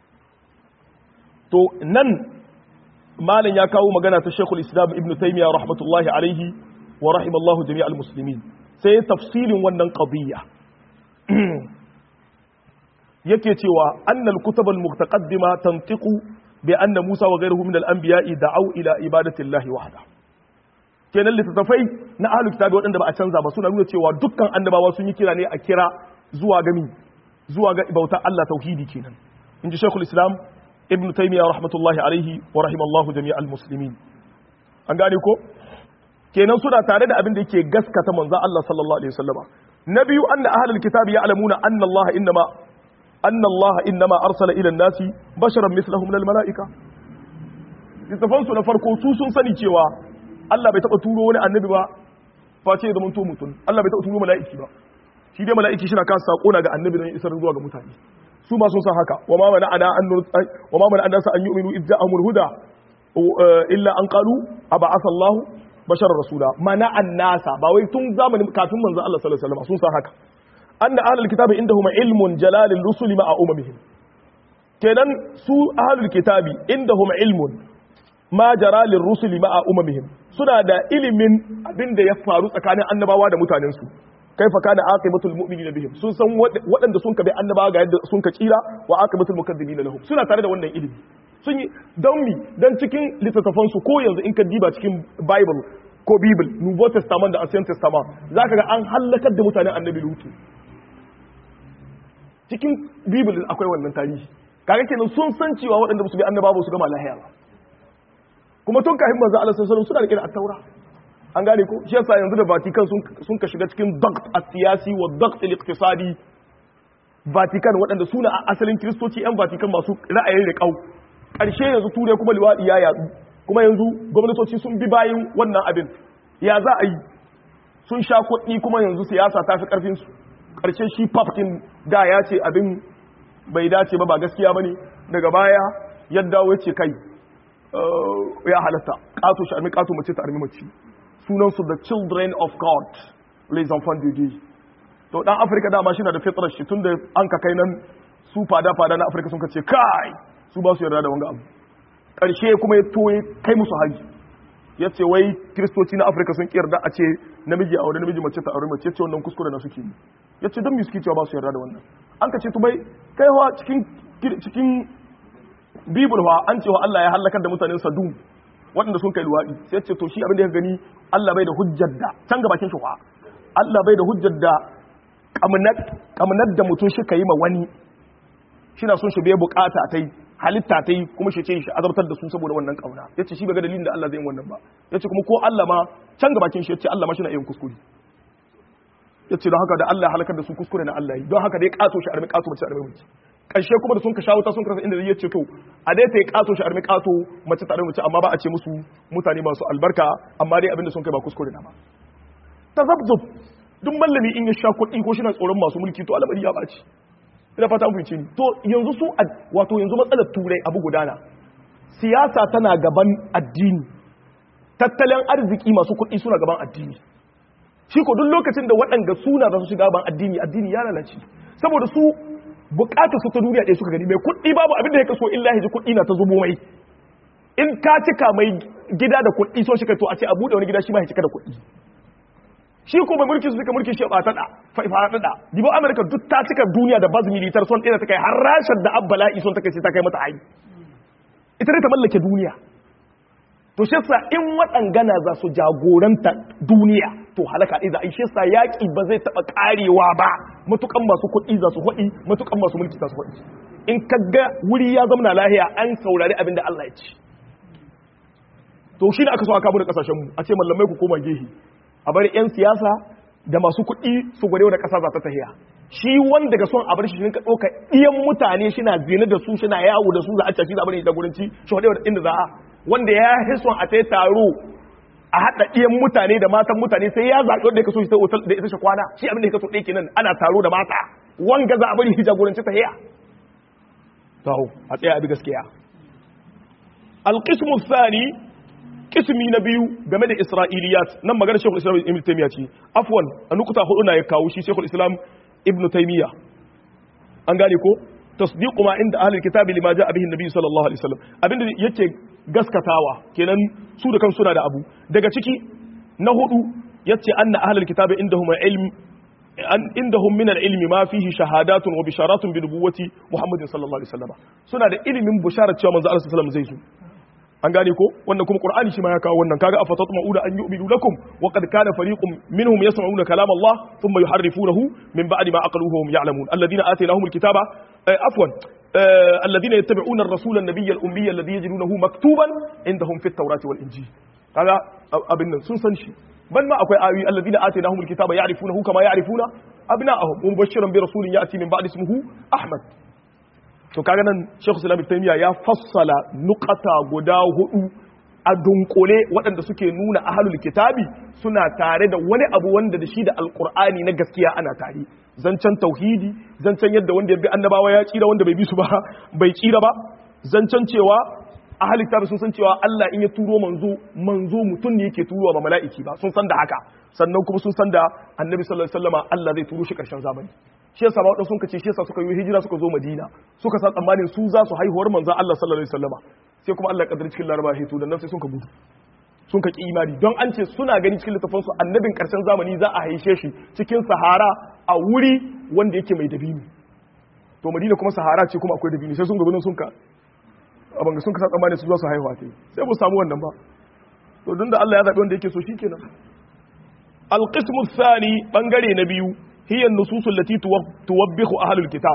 Speaker 1: to nan malam ya kawo magana ta Sheikhul Islam Ibn Taymiyyah rahmatullahi alaihi wa rahimallahu jami'al muslimin sai tafsilin wannan qadiyya yake cewa annal kutubal muqtaqaddima tantiqu bi anna Musa wa ghayruhu min al-anbiya'i da'aw ila ibadati Allah wahda kenan littattafai na ahlul kitabi waɗanda ba a canza ba suna nuna cewa dukkan annabawa sun yi kira ne a kira zuwa ga mi zuwa ga bauta Allah tauhidi kenan inji Sheikhul Islam ibn taymiya rahmatullahi alaihi wa rahimallahu jami'al muslimin an gane ko kenan suna tare da abin da yake gaskata manzo Allah sallallahu alaihi wasallama na biyu anna ahlul kitabi ya'lamuna anna Allah innama anna Allah innama arsala ila an-nasi basharan mithlahum lil mala'ika littafan su na farko su sun sani cewa Allah bai taba turo wani annabi ba face ya zamanto mutum Allah bai taba turo mala'iki ba shi dai mala'iki shi na kan sako na ga annabi don isar zuwa ga mutane su ma sun san haka wa ma mana ana an wa ma mana an an yu'minu idza amul huda illa an qalu aba'atha Allah basharar rasula mana annasa ba wai tun zamanin kafin manzo Allah sallallahu alaihi wasallam sun san haka anna ahlul kitabi indahum ilmun jalalil rusuli ma'a umamihim kenan su ahlul kitabi indahum ilmun ma jara lir rusuli ma'a umamihim suna da ilimin abin da ya faru tsakanin annabawa da mutanen su kaifa kana aqibatul mu'minina bihim sun san waɗanda sun ka bi annabawa ga yadda sun ka tsira wa aqibatul mukazzibina lahum suna tare da wannan ilimi sun yi don mi don cikin littattafansu ko yanzu in ka diba cikin bible ko bible nouveau testament da ancient testament za ka ga an hallakar da mutanen annabi lutu cikin bible akwai wannan tarihi kaga kenan sun san cewa waɗanda su bi annaba ba su gama lahiya ba kuma tun kafin manzo Allah sallallahu alaihi suna rike da at-taura an gane ko shi yasa yanzu da Vatican sun ka shiga cikin dagt as-siyasi wa dagt al-iqtisadi Vatican waɗanda suna asalin kristoci yan Vatican masu ra'ayin riƙau ƙarshe yanzu turai kuma liwaɗi ya yatsu kuma yanzu gwamnatoci sun bi bayan wannan abin ya za a yi sun sha kuɗi kuma yanzu siyasa ta fi ƙarfinsu ƙarshe shi papkin da ya ce abin bai dace ba ba gaskiya ba ne daga baya ya dawo ya ce kai ya halatta ƙato shi armi ƙato mace ta armi mace sunansu the children of god les enfants de dieu to ɗan afirka dama shi na da fitrar shi tun da an ka kai nan su fada-fada na afirka sun ka ce kai su ba su yarda da wanga abu ƙarshe kuma ya toye kai musu haji ya ce wai kiristoci na afirka sun yarda a ce namiji a wani namiji mace ta aure mace ce wannan kuskure na suke yi ya ce don suke cewa ba su yarda da wannan an ka ce tu bai kai hawa cikin cikin bibul hawa an cewa Allah ya halakar da mutanen sadum waɗanda sun kai luwaɗi sai ya ce to shi abin da ya gani Allah bai da hujjar da can ga bakin shi Allah bai da hujjar da kamnar da mutum shi ka yi ma wani shi na son shi bai bukata ta yi halitta ta yi kuma shi ce shi azabtar da su saboda wannan kauna ya ce shi bai ga dalilin da Allah zai yi wannan ba ya ce kuma ko Allah ma can gabakin shi ya ce Allah ma shi na yin kuskure ya ce don haka da Allah halakar da su kuskure na Allah yi don haka dai kato shi armi kato mace armi mace ƙarshe kuma da sun ka shawo ta sun karasa inda ya ce to a dai ta yi kato shi armi kato mace ta armi mace amma ba a ce musu mutane masu albarka amma dai abinda sun kai ba kuskure na ba tazabzub duk mallami in ya sha kuɗi ko shi na tsoron masu mulki to al'amari ya ɓaci ina fata an fahimce ni to yanzu su wato yanzu matsalar turai abu gudana siyasa tana gaban addini tattalin arziki masu kuɗi suna gaban addini shi ko duk lokacin da waɗanda suna za su shiga gaban addini addini ya lalace saboda su bukatar su ta duniya ɗaya suka gani mai kuɗi babu abin da ya kaso illa ji kuɗi na ta zubo mai in ka cika mai gida da kuɗi so shi ka to a ce a buɗe wani gida shi ma ya cika da kuɗi shi ko mai mulki su suka mulki shi ba tada faɗaɗa dibo amerika duk ta cika duniya da baz militar son ɗaya ta kai har rashar da abbala'i son ta kai sai ta kai mata ayi ita ne ta mallake duniya to shi sa in waɗangana za su jagoranta duniya to halaka ɗaya za a yi shi sa yaƙi ba zai taɓa ƙarewa ba matukan masu kuɗi za su haɗi matukan masu mulki za su haɗi in ka ga wuri ya zama lahiya an saurari abin da Allah ya ci to shi ne aka so aka bude kasashen mu a ce mallamai ku koma gehe a bari 'yan siyasa da masu kuɗi su gwade da ƙasa za ta tahiya shi wanda ga son a bar shi shi ka ɗauka iyan mutane shi na zina da su shi na yawo da su za a cashi da abin da gurinci shi wadda inda za a wanda ya yi son a tai taro a haɗa iyan mutane da matan mutane sai ya zaɓi wanda ya kaso shi ta otal da ita shi kwana shi abin da ya kaso ɗaya kenan ana taro da mata wanga za a bari shi jagoranci tahiya to a tsaya abi gaskiya alqismu thani kismi na biyu game da isra'iliyat nan magana shekul islam ibn taymiya ce afwan a nukuta hudu na ya kawo shi shekul islam ibn taymiya an gane ko tasdiqu ma inda ahlul kitabi lima ja'a bihi annabi sallallahu alaihi wasallam abinda yake gaskatawa kenan su da kan suna da abu daga ciki na hudu yace anna ahlul kitabi indahum ilm an indahum min al-ilmi ma fihi shahadatun wa bisharatun bi nubuwwati muhammadin sallallahu alaihi wasallam suna da ilimin bisharar cewa manzo Allah sallallahu alaihi wasallam zai zo an gane ko wannan kuma qur'ani shi ma ya kawo wannan kaga afatatma'una an yu'minu lakum wa qad kana fariqun minhum yasma'una kalam Allah thumma yuharrifunahu min ba'di ma aqaluhu hum ya'lamun alladhina atainahum alkitaba afwan alladhina yattabi'una ar-rasula an-nabiyya al-ummiyya alladhi yajidunahu maktuban indahum fit tawrati wal injil kaga abin nan sun san shi ban ma akwai ayoyi alladhina atainahumul kitaba ya'rifunahu kama ya'rifuna abna'ahum mubashiran bi rasulin ya'ti min ba'di ismihi ahmad to kaga nan Sheikh Islam Ibn Taymiyyah ya fassala nuqata guda hudu a dunkule waɗanda suke nuna ahlul kitabi suna tare da wani abu wanda da shi da alqur'ani na gaskiya ana tare zancen tauhidi zancen yadda wanda ya bi annabawa ya tsira wanda bai bi su ba bai tsira ba zancen cewa ahlul kitabi sun san cewa Allah in ya turo manzo manzo mutum ne yake turowa ba mala'iki ba sun san da haka sannan kuma sun san da annabi sallallahu alaihi wasallama Allah zai turo shi karshen zamani shi yasa ba sun kace shi yasa suka yi hijira suka zo Madina suka sa tsammanin su za su haihuwar manzon Allah sallallahu alaihi wasallama sai kuma Allah kaddara cikin Laraba hito dan nan sai sun ka gudu sun ka ki imani don an ce suna gani cikin littafin su annabin karshen zamani za a haishe shi cikin Sahara a wuri wanda yake mai dabini to Madina kuma Sahara ce kuma akwai dabini sai sun gaba sun ka abin sun ka sa tsammanin su za su haihuwa ta sai mu samu wannan ba to don da Allah ya zaɓi wanda yake so shikenan القسم الثاني بنغري نبيو هي النصوص التي توبخ أهل الكتاب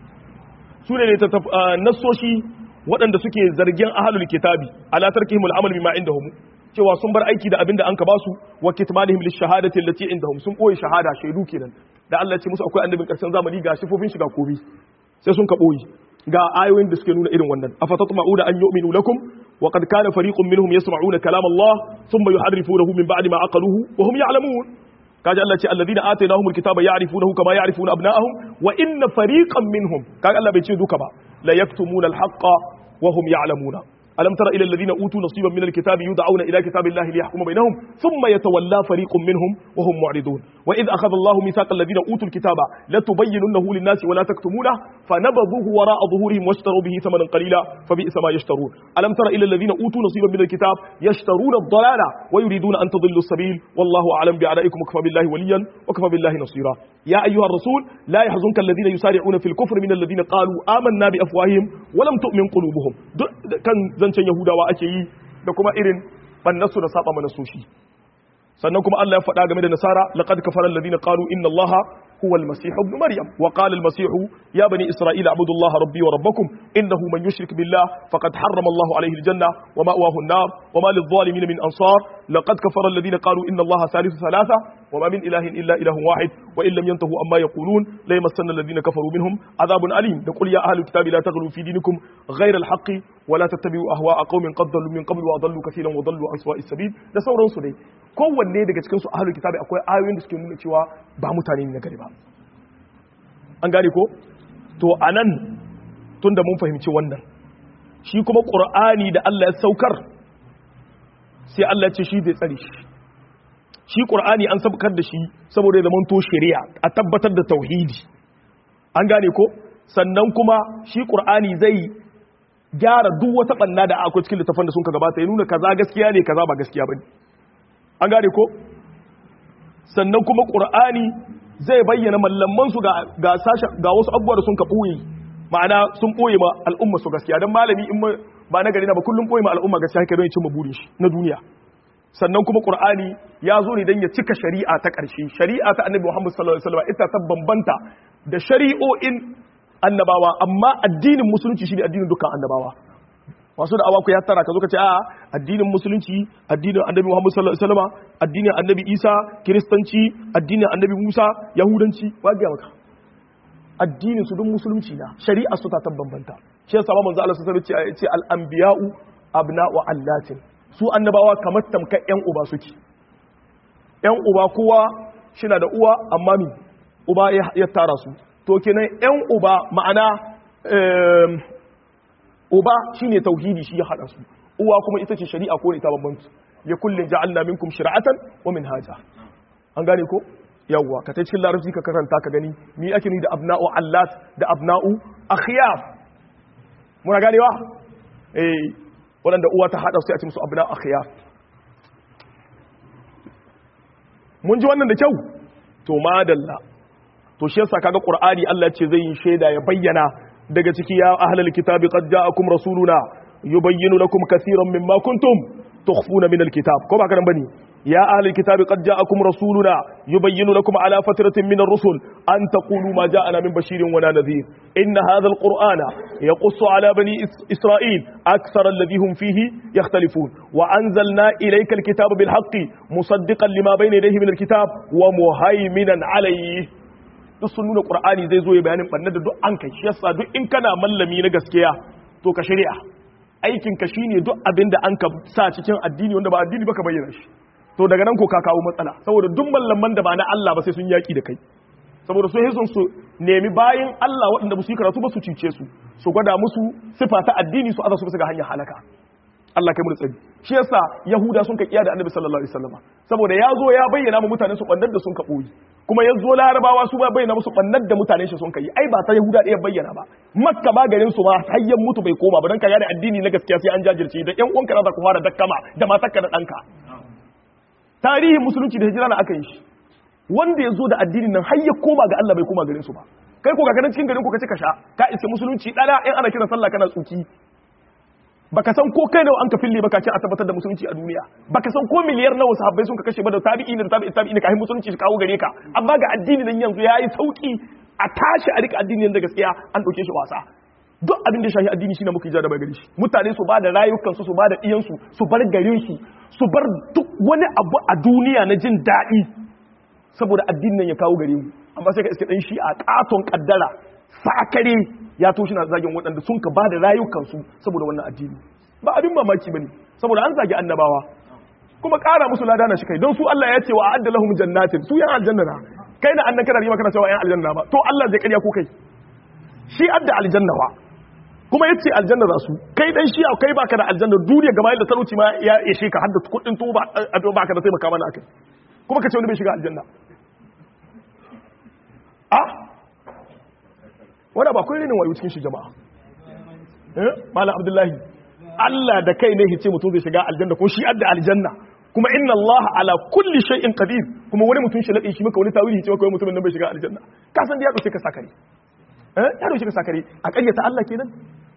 Speaker 1: سورة نصوشي waɗanda suke zargin ahalul kitabi ala tarkihim al'amal bima indahum cewa sun bar aiki da abinda an ka basu wa kitmanihim lishahadati allati indahum sun boye shahada shaidu kenan da Allah ya ce musu akwai annabin karshen zamani ga sifofin shiga kobi sai sun ka boye ga ayoyin da suke nuna irin wannan afatatma'una an yu'minu lakum wa qad kana fariqun minhum yasma'una kalam Allah thumma yuharrifunahu min ba'di ma aqaluhu wa hum ya'lamun kaji Allah ce alladhina atainahumul kitaba ya'rifunahu kama ya'rifuna abna'ahum wa inna fariqan minhum kaga Allah bai ce duka ba la yaktumuna al-haqqa wa hum ya'lamuna ألم تر إلى الذين أوتوا نصيبا من الكتاب يدعون إلى كتاب الله ليحكم بينهم ثم يتولى فريق منهم وهم معرضون وإذ أخذ الله ميثاق الذين أوتوا الكتاب لتبيننه للناس ولا تكتمونه فنبذوه وراء ظهورهم واشتروا به ثمنا قليلا فبئس ما يشترون ألم تر إلى الذين أوتوا نصيبا من الكتاب يشترون الضلالة ويريدون أن تضلوا السبيل والله أعلم بأعدائكم وكفى بالله وليا وكفى بالله نصيرا يا أيها الرسول لا يحزنك الذين يسارعون في الكفر من الذين قالوا آمنا بأفواههم ولم تؤمن قلوبهم كان zancen Yahudawa ake yi da kuma irin bannasu da saba mana soshi sannan kuma Allah ya faɗa game da nasara laqad kafara alladhina qalu inna allaha huwa almasih ibn maryam wa qala almasih ya bani isra'ila abudu allaha rabbi wa rabbakum innahu man yushrik billah faqad harrama allahu alayhi aljanna wa ma'wahu an-nar wa ma lidh-dhalimin min ansar laqad kafara alladhina qalu inna allaha thalithu thalatha wa ma min ilahin illa ilahun wahid wa in lam yantahu amma yaqulun la yamassanna alladhina kafaru minhum adhabun alim da qul ya ahli alkitabi la taghlu fi dinikum ghayra alhaqqi wa la tattabi'u ahwa'a qaumin qad dallu min qablu wa adallu katiran wa dallu an sawa'is sabil da sauransu dai kowanne daga cikin su ahlul kitabi akwai ayoyin da suke nuna cewa ba mutane ne na gari ba an gane ko to anan tunda mun fahimci wannan shi kuma qur'ani da Allah ya saukar sai Allah ya ce shi zai tsare shi shi qur'ani an saukar da shi saboda ya zama to shari'a a tabbatar da tauhidi an gane ko sannan kuma shi qur'ani zai gyara duk wata banna da akwai cikin littafin da sun ka gabata ya nuna kaza gaskiya ne kaza ba gaskiya bane an gane ko sannan kuma ƙur'ani zai bayyana mallamansu ga ga wasu abubuwa da sun ka ɓoye ma'ana sun ɓoye ma al'umma su gaskiya don malami in ba na gari na ba kullum ɓoye ma al'umma gaskiya haka don ya cimma burin shi na duniya sannan kuma ƙur'ani ya zo ne don ya cika shari'a ta ƙarshe shari'a ta annabi muhammad sallallahu alaihi wasallam ita ta bambanta da shari'o'in annabawa amma addinin musulunci shine addinin dukkan annabawa masu da awaku ya tara ka zo ka ce a addinin musulunci addinin annabi Muhammad sallallahu alaihi wasallam addinin annabi Isa kiristanci addinin annabi Musa yahudanci wa ga maka addinin su duk musulunci na shari'a su ta bambanta shi yasa ba manzo Allah sallallahu alaihi wasallam ce al anbiya'u abna'u allatin su annabawa kamar tamkar yan uba suke yan uba kowa shina da uwa amma mi uba ya tara su to kenan yan uba ma'ana uba shine tauhidi shi ya hada su uwa kuma ita ce shari'a ko ita babban su ya kullin ja'alna minkum shir'atan wa minhaja an gane ko yawwa ka ta cikin larabci ka karanta ka gani mi ake ni da abna'u allat da abna'u akhyaf muna ganewa eh wanda uwa ta hada su a ce musu abna'u akhyaf mun ji wannan da kyau to madalla to shi yasa kaga qur'ani Allah ce zai yi shaida ya bayyana daga ciki ya ahlal kitabi qad ja'akum rasuluna yubayyinu lakum kaseeran mimma kuntum tukhfuna min alkitab ko ba kana bane يا أهل الكتاب قد جاءكم رسولنا يبين لكم على فترة من الرسل أن تقولوا ما جاءنا من بشير ولا نذير إن هذا القرآن يقص على بني إسرائيل أكثر الذي هم فيه يختلفون وأنزلنا إليك الكتاب بالحق مصدقا لما بين يديه من الكتاب ومهيمنا عليه duk sun nuna qur'ani zai zo ya bayanin bannar da duk an kai shi yasa duk in kana mallami na gaskiya to ka shari'a aikin ka shine duk abin da an ka sa cikin addini wanda ba addini ba ka bayyana shi to daga nan ko ka kawo matsala saboda duk mallaman da ba na Allah ba sai sun yaki da kai saboda sun hisun su nemi bayin Allah waɗanda ba su yi karatu ba su cice su su gwada musu sifa ta addini su aza su bisa ga hanyar halaka Allah kai mu tsari shi yasa Yahuda sun ka kiya da Annabi sallallahu alaihi wasallam saboda ya zo ya bayyana mu mutanen su bannar da sun ka boye kuma ya zo Larabawa su ba bayyana musu bannar da mutanen shi sun kai ai ba ta Yahuda ɗaya bayyana ba Makka ba garin su ma hayyan mutu bai koma ba dan ka da addini na gaskiya sai an jajirce da ƴan uwanka za ku fara dakkama da matarka da ɗanka tarihin musulunci da hijira na aka yi shi wanda ya zo da addinin nan har ya koma ga Allah bai koma garin su ba kai ko ga ganin cikin garin ku kace ka sha ka iske musulunci dana in ana kira sallah kana tsuki baka san ko kai nawa an ka fille baka ce a tabbatar da musulunci a duniya baka san ko miliyar nawa sahabbai sun ka kashe ba da tabi'i da tabi'i tabi'i ne kafin musulunci shi kawo gare ka amma ga addini nan yanzu yayi sauki a tashi a rika addini da gaskiya an dauke shi wasa duk abin da shahi addini shine muka ijada bai gare shi mutane su ba da rayukan su su ba da iyan su su bar garin su su bar duk wani abu a duniya na jin daɗi saboda addinin nan ya kawo gare mu amma sai ka iske dan shi a katon kaddara sakare ya toshi na zagin waɗanda sun ka ba da rayukansu saboda wannan addini ba abin mamaki bane saboda an zagi annabawa kuma ƙara musu lada na shi kai don su Allah ya ce wa a'adda lahum jannatin su yan aljanna na kai na annan kana rima kana cewa yan aljanna ba to Allah zai ƙarya ko kai shi adda aljanna wa kuma yace aljanna za su kai dan shi kai baka da aljanna duniya gaba da talauci ma ya ishe ka hadda kuɗin to ba baka da taimaka mana akai kuma ka ce wani bai shiga aljanna a wadda ba kun rinin wayo cikin shi jama'a eh malam abdullahi Allah da kai ne hice mutum zai shiga aljanna ko shi adda aljanna kuma inna Allah ala kulli shay'in qadir kuma wani mutum shi lade shi maka wani tawili hice maka wani mutumin nan bai shiga aljanna ka san da ya dauke ka sakare eh ya dauke ka sakare a ƙaryata Allah kenan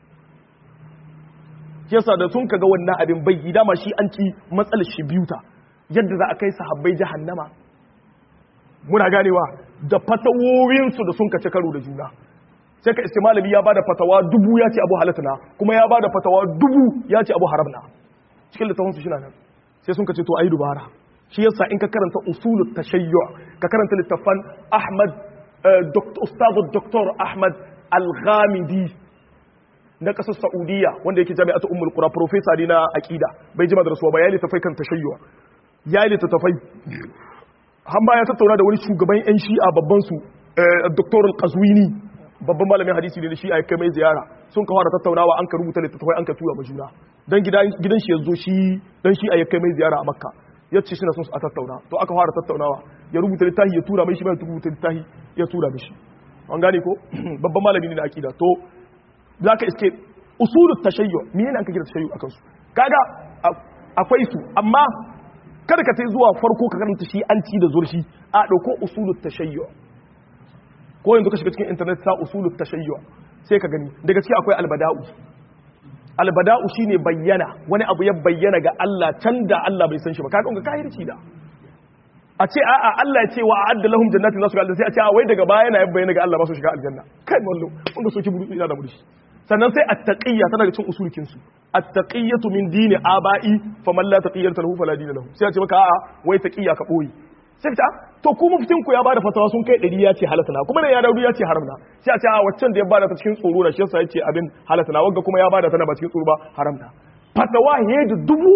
Speaker 1: yasa da sun kaga wannan abin bai dama shi an ci matsalar shi biyuta yadda za a kai sahabbai jahannama muna ganewa da fatawowinsu da sun kace karo da juna sai ka malami ya bada fatawa dubu ya ce abu halatta kuma ya bada fatawa dubu ya ce abu haramna cikin littafinsu shi nan sai sun kace to ayi dubara shi yasa in ka karanta usulut tashayyu ka karanta littafan Ahmad Ustaz Dr. Ahmad Al-Ghamidi na kasar Saudiya wanda yake jami'atu Ummul Qura professor ne na aqida bai jima da rasuwa ba ya littafai kan tashayyu ya littafai han ya tattauna da wani shugaban yan shi'a babban su Dr. Al-Qazwini babban malamin hadisi ne da shi a kai mai ziyara sun ka fara tattaunawa an ka rubuta littattafai an ka tura ma juna dan gidan shi yanzu shi dan shi a kai mai ziyara a makka ya ce shi na son a tattauna to aka fara tattaunawa ya rubuta littafi ya tura mai shi mai rubuta littafi ya tura mishi an gane ko babban malami ne da akida to zaka iske usulut tashayyu me ne an ka kira tashayyu akan su kaga akwai su amma kada ka tai zuwa farko ka karanta shi an ci da zurshi a dauko usulut tashayyu ko yanzu ka shiga cikin internet ta usulut tashayyu sai ka gani daga ciki akwai albada'u albada'u shine bayyana wani abu ya bayyana ga Allah can da Allah bai san shi ba ka ga kahirci da a ce a'a Allah ya ce wa a'adda lahum jannatin nasu ga sai a ce a wai daga baya yana bayyana ga Allah ba su shiga aljanna kai wallo kun ga soki buru ina da muri sannan sai at-taqiyya tana da cin usulkin su at-taqiyyatu min dini aba'i faman la taqiyyata lahu fala dina lahu sai a ce maka a'a wai taqiyya ka boye sai ta to ku muftin ku ya bada fatawa sun kai ɗari ya ce halatta na kuma ne ya daudu ya ce haram na sai a ce a waccan da ya bada ta cikin tsoro na shi yasa ya ce abin halatta na wagga kuma ya bada tana ba cikin tsoro ba haram na fatawa he da dubu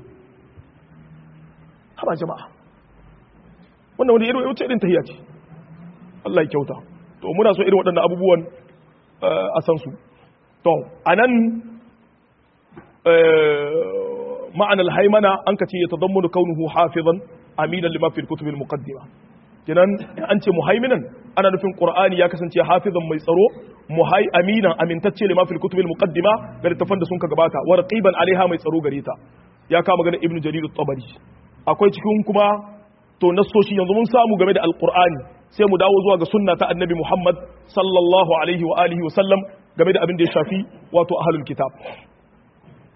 Speaker 1: haba jama'a wannan wani irin wuce irin tahiyya ce Allah ya kyauta to muna so irin waɗannan abubuwan a san su to anan ma'anar haimana an ka ce ya tadammunu kaunuhu hafizan aminan lima fil kutubil muqaddima kinan an ce muhaiminan ana nufin qur'ani ya kasance hafizan mai tsaro muhai aminan amintacce lima fil kutubil muqaddima ga littafan da sun ka gabata wa raqiban alaiha mai tsaro gare ta ya kama ganin ibnu jarir at-tabari akwai cikin kuma to nasoshi yanzu mun samu game da alqur'ani sai mu dawo zuwa ga sunna ta annabi muhammad sallallahu alaihi wa alihi wa sallam game da abin da ya shafi wato ahlul kitab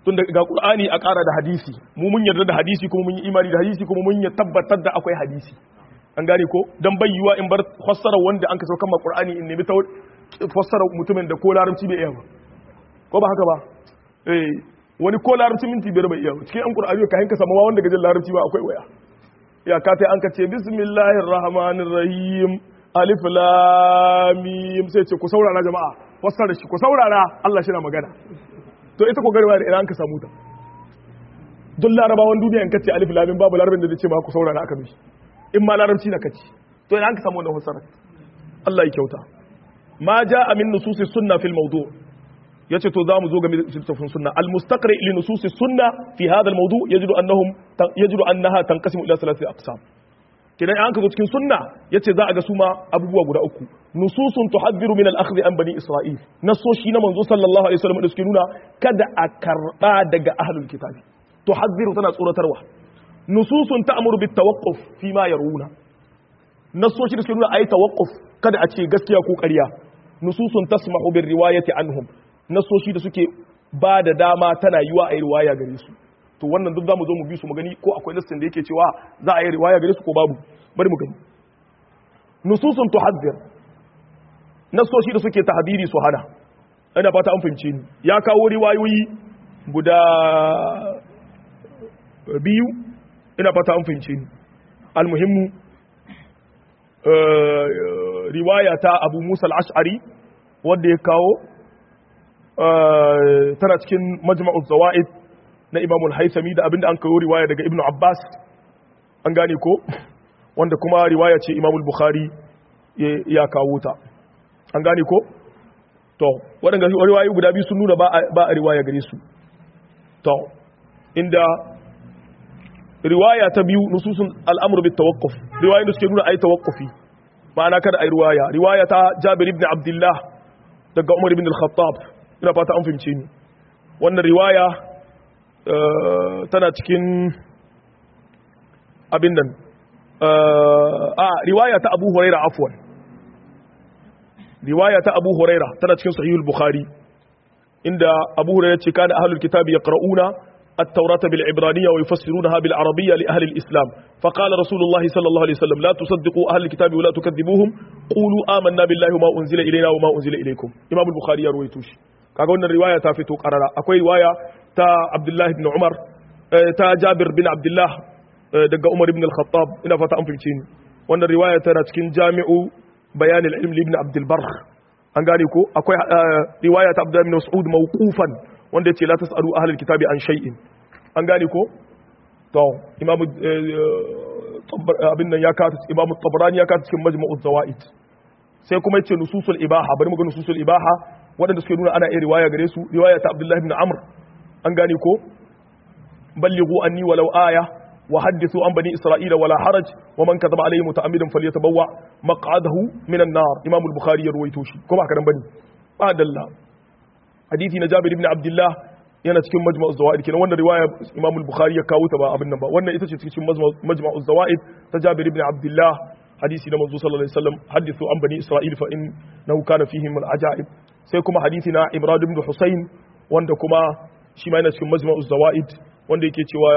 Speaker 1: tun da ga qur'ani a ƙara da hadisi mu mun yarda da hadisi kuma mun yi imani da hadisi kuma mun ya tabbatar da akwai hadisi an gane ko dan bayyuwa in bar fassara wanda an ka saukan ma qur'ani in nemi ta fassara mutumin da ko larabci bai iya ba ko ba haka ba eh wani ko larabci minti biyar bai iya ba cikin an qur'ani ka hinka sama wanda gajin larabci ba akwai waya ya ka tai an ka ce bismillahir rahmanir rahim alif lam mim sai ce ku saurara jama'a fassara shi ku saurara Allah shi na magana to ita ko garwa da idan an ka samu ta duk larabawan duniya in kace alif lam mim babu larabin da zai ce ma ku saurara aka mishi in ma larabci na kaci to idan an ka samu wannan fassara Allah ya kyauta ma jaa min nususi sunna fil mawdu yace to zamu zo game da littafin sunna al mustaqri li nususi sunna fi hadha al mawdu yajidu annahum yajidu annaha tanqasimu ila thalathati aqsam kidan an ka zo cikin sunna yace za a ga su ma abubuwa guda uku nususun tuhaddiru min al-akhdhi an bani isra'il nasoshi na manzo sallallahu alaihi wasallam da suke nuna kada a karba daga ahlul kitabi tuhaddiru tana tsoratarwa nususun ta'muru bit tawaqquf fi ma yaruna nasoshi da suke nuna ayi tawaqquf kada a ce gaskiya ko ƙarya nususun tasmahu bir riwayati anhum nasoshi da suke ba da dama tana yiwa ayi riwaya gare su to wannan duk zamu zo mu bi su mu gani ko akwai listin da yake cewa za a yi riwaya gare su ko babu bari mu gani nususun tuhaddir nasoshi da suke tahdiri su hana ina fata an fahimce ni ya kawo riwayoyi guda biyu ina fata an fahimce ni almuhimmu riwaya ta abu musa al-ash'ari wanda ya kawo tana cikin majma'ul zawaid na imamul haisami da abinda an kawo riwaya daga ibnu abbas an gane ko wanda kuma riwaya ce imamul bukhari ya kawo ta an gane ko to waɗanda riwayoyi guda biyu sun nuna ba a riwaya gare su to inda riwaya ta biyu nususun al'amur bit tawaqquf riwayoyin da suke nuna ai tawaqqufi ma'ana kada ai riwaya riwaya ta jabir ibn abdullah daga umar ibn al-khattab ina fata an fahimce ni wannan riwaya tana cikin abin nan a riwaya ta abu huraira afwan riwaya ta abu huraira tana cikin sahihul bukhari inda abu huraira ce kana ahlul kitabi yaqra'una التوراة بالعبرانية ويفسرونها بالعربية لأهل الإسلام فقال رسول الله صلى الله عليه وسلم لا تصدقوا أهل الكتاب ولا تكذبوهم قولوا آمنا بالله وما أنزل إلينا وما أنزل إليكم إمام البخاري يروي توشي kaga wannan riwaya ta fito karara akwai riwaya ta Abdullah ibn Umar ta Jabir bin Abdullah daga Umar ibn al-Khattab ina fata an fahimce ni wannan riwaya tana cikin Jami'u Bayan al-Ilm ibn Abdul Barr an gane ko akwai riwaya ta Abdullah ibn Mas'ud mawqufan wanda yace la tasalu ahlul kitabi an shay'in an gane ko to Imam abin nan ya kata Imam Tabarani ya kata cikin Majmu'uz Zawaid sai kuma yace nususul ibaha bari mu ga nususul ibaha waɗanda suke nuna ana iya riwaya gare su riwaya ta Abdullahi ibn Amr an gane ko ballighu anni walau aya wa hadithu an bani isra'ila wala haraj wa man kadhaba alayhi muta'ammidan falyatabawwa maq'adahu min an-nar Imam al-Bukhari ya ruwaito shi ko ba ka dan bane ba dalla hadisi na Jabir ibn Abdullah yana cikin majma'u zawaid kenan wannan riwaya Imam al-Bukhari ya kawo ta ba abin nan ba wannan ita ce cikin majma'u zawaid ta Jabir ibn Abdullah hadisi na manzo sallallahu alaihi wasallam hadithu an bani isra'il fa innahu kana fihim al-ajaib sai kuma hadisi na Imran ibn Husayn wanda kuma shi ma yana cikin majma'u zawaid wanda yake cewa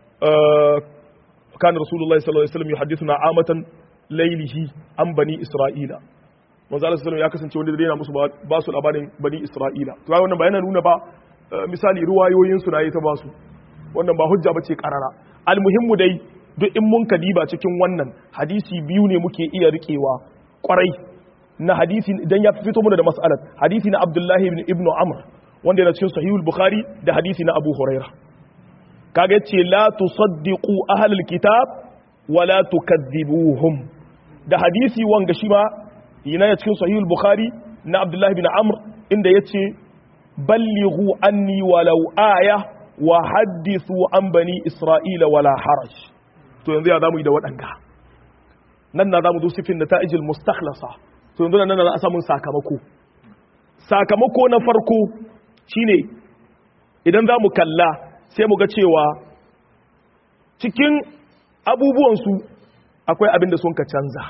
Speaker 1: kana rasulullahi sallallahu alaihi wasallam yuhaddithuna amatan laylihi an bani isra'ila manzo Allah sallallahu ya kasance wanda zai yana musu ba su labarin bani isra'ila to wannan ba yana nuna ba misali ruwayoyin su nayi ta ba su wannan ba hujja bace karara almuhimmu dai duk in mun kadiba cikin wannan hadisi biyu ne muke iya rikewa kwarai na hadisi idan ya fito mana da mas'alar hadisi na Abdullahi ibn Ibn Amr wanda yana cikin Sahihul Bukhari da hadisi na Abu Huraira kaga yace la tusaddiqu ahlul kitab wa la tukadzibuhum da hadisi wanga shi ma yana cikin Sahihul Bukhari na Abdullahi ibn Amr inda yace ballighu anni walau aya wa haddithu an bani Isra'ila wala haraj to yanzu ya zamu yi da waɗanga nan na zamu zo sifin da ta'ijil mustakhlasa to yanzu nan na a samun sakamako sakamako na farko shine idan za mu kalla sai mu ga cewa cikin abubuwansu akwai abin da sun ka canza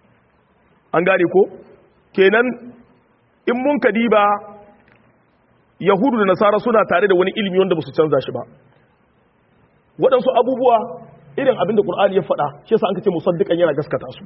Speaker 1: an gane ko kenan in mun ka diba yahudu da nasara suna tare da wani ilimi wanda ba su canza shi ba waɗansu abubuwa irin abin da ƙur'ani ya faɗa shi yasa an ka ce musaddiƙan yana gaskata su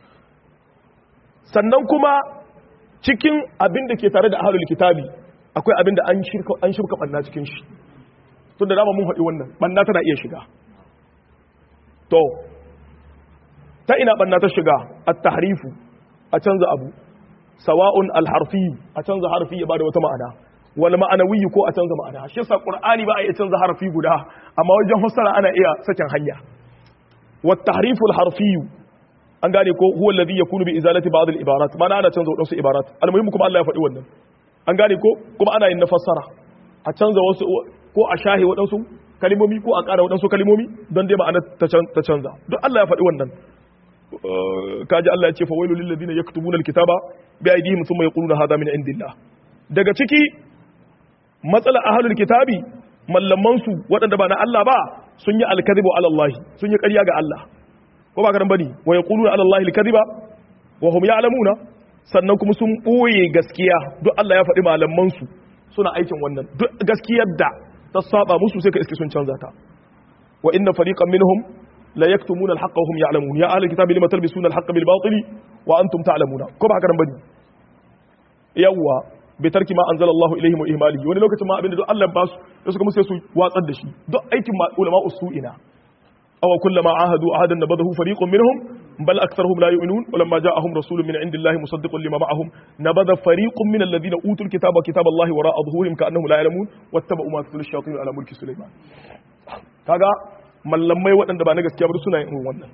Speaker 1: sannan kuma cikin abin da ke tare da ahlul kitabi akwai abin da an shirka an shirka banna cikin shi tun da dama mun faɗi wannan banna tana iya shiga to ta ina banna ta shiga at-tahrifu a canza abu sawa'un al-harfi a canza harfi ya bada wata ma'ana wal ma'anawi ko a canza ma'ana shi yasa qur'ani ba a iya canza harfi guda amma wajen fassara ana iya sakin hanya wat tahrifu al-harfi an gane ko huwa alladhi yakunu bi izalati ba'd al-ibarat mana ana canza wadansu ibarat almuhim kuma Allah ya faɗi wannan an gane ko kuma ana yin na fassara a canza wasu ko a shahi wadansu kalimomi ko a ƙara wadansu kalimomi don dai ma'ana ta canza duk Allah ya faɗi wannan kaji Allah ya ce fa wailul lil ladina yaktubuna al-kitaba bi aydihim thumma yaquluna hadha min indillah daga ciki matsala ahlul kitabi mallaman su waɗanda ba na Allah ba sun yi alkadhibu ala Allah sun yi ƙarya ga Allah ko ba ka bane wa yaquluna ala allahi alkadhiba wa hum ya'lamuna sannan kuma sun boye gaskiya duk Allah ya faɗi malaman su suna aikin wannan duk gaskiyar da ta saba musu sai ka iske sun canza ta wa inna fariqan minhum la yaktumuna alhaqqa wa hum ya'lamun ya ahli alkitabi lima talbisuna alhaqqa bil batili wa antum ta'lamuna ko ba ka bane yawa bi tarki ma anzala Allah ilaihim wa ihmalihi wani lokacin ma abinda duk Allah ya basu da suka musu sai su watsar da shi duk aikin ulama usu'ina أو كلما عاهدوا عهدا نبذه فريق منهم بل أكثرهم لا يؤمنون ولما جاءهم رسول من عند الله مصدق لما معهم نبذ فريق من الذين أوتوا الكتاب كتاب الله وراء ظهورهم كأنهم لا يعلمون واتبعوا ما تتلو الشياطين على ملك سليمان kaga mallamai waɗanda ba na gaskiya ba suna yin wannan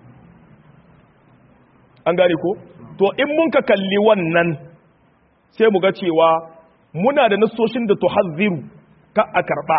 Speaker 1: an gane ko to in mun ka kalli wannan sai mu ga cewa muna da nasoshin da tuhazziru ka a karɓa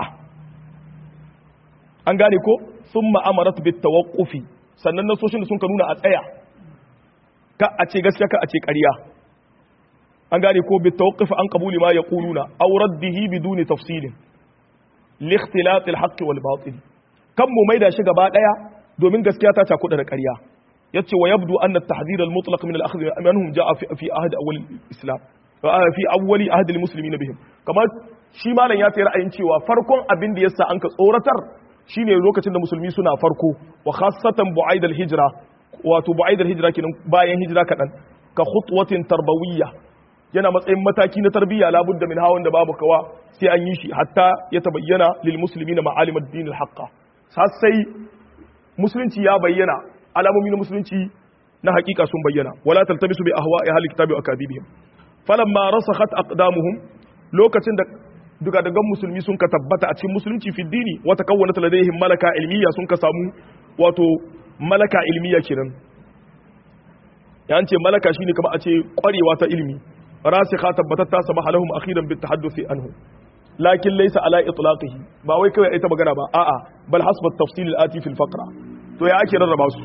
Speaker 1: an gane ko sun ma'amarat bit tawaqqufi sannan nasoshin da sun ka nuna a tsaya ka a ce gaskiya ka a ce ƙarya an gane ko bit tawaqqufi an qabuli ma yaquluna aw raddihi biduni tafsilin li ikhtilat al haqq wal batil kan mu maida shi gaba daya domin gaskiya ta cakuɗa da ƙarya yace wa yabdu anna at-tahdhir al mutlaq min al akhdh minhum jaa fi fi ahd awwal islam fi awwali ahd al muslimin bihim kamar shi malam ya tayi ra'ayin cewa farkon abin da yasa an ka tsoratar shine lokacin da musulmi suna farko wa khassatan bu'aidal hijra wato bu'aidal hijra kenan bayan hijira kadan ka khutwatin tarbawiyya yana matsayin mataki na tarbiyya labudda min hawan da babu kawa sai an yi shi hatta ya tabayyana lil muslimina ma'alim ad-din al-haqqa sai musulunci ya bayyana alamomi na musulunci na hakika sun bayyana wala taltabisu bi ahwa'i ahli kitabi wa akadibihim falamma rasakhat aqdamuhum lokacin da duka daga musulmi sun ka tabbata a cikin musulunci fi dini wata kawwana ladaihim malaka ilmiya sun ka samu wato malaka ilmiya kenan ya ce malaka shine kamar a ce kwarewa ta ilmi rasikha tabbatatta sabaha lahum akhiran bit tahadduthi anhu lakin laysa ala itlaqihi ba wai kawai ai ta magana ba a'a bal hasba tafsil al-ati fi al-faqra to ya ake rarraba su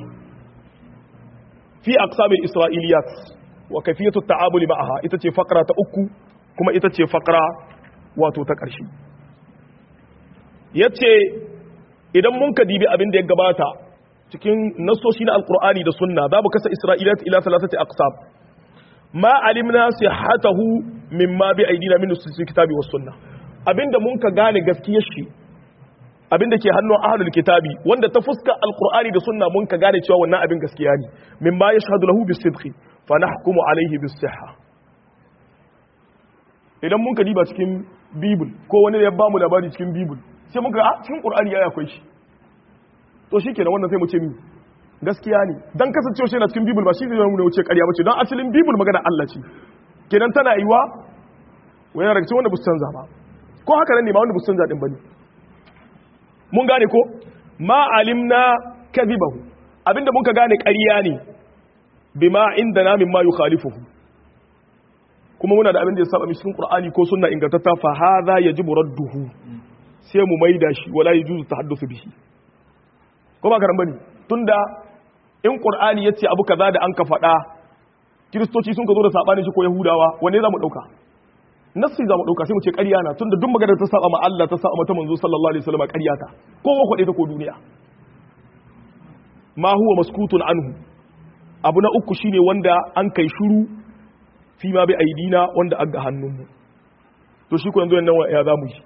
Speaker 1: fi aqsam al-isra'iliyat wa kayfiyatu at-ta'amul ma'aha ita ce faqra ta uku kuma ita ce faqra wato ta ƙarshe ya ce idan mun ka dibi abin da ya gabata cikin nasoshi na alkur'ani da sunna za mu kasa isra'ilat ila salasati aqsam ma alimna sihhatahu mimma bi aidina min nususil kitabi was sunna abinda mun ka gane gaskiyar shi abinda ke hannun ahlul kitabi wanda ta fuska alkur'ani da sunna mun ka gane cewa wannan abin gaskiya ne mimma yashhadu lahu bis-sidqi fa nahkumu alayhi bis-sihha idan mun ka diba cikin bibul ko wani da ya ba mu labari cikin bibul sai muka a cikin qur'ani ya akwai shi to shikenan wannan sai mu ce mi gaskiya ne dan kasancewa shi na cikin bibul ba shi zai nuna wuce ƙarya bace don asalin bibul magana Allah ce kenan tana yiwa wani daga cikin wanda bu canza ba ko haka nan ne ma wanda bu canza din bane mun gane ko ma alimna kadhibahu abinda muka gane ƙarya ne bima indana mimma yukhalifuhu kuma muna da abin da ya saba cikin Qur'ani ko sunna ingantatta fa hadha yajibu radduhu sai mu maida shi wala yajuzu tahaddusu bihi ko ba karan bane tunda in Qur'ani yace abu kaza da an ka faɗa kiristoci sun ka zo da sabanin shi ko yahudawa wanne za mu dauka nassi za mu dauka sai mu ce ƙarya na tunda duk maganar ta saba ma Allah ta saba mata manzo sallallahu alaihi wasallam ƙarya ta ko wa kwade ta ko duniya ma huwa maskutun anhu abu na uku shine wanda an kai shuru fi ma bi aidina wanda aga hannunmu to shi ko yanzu nan ya za mu yi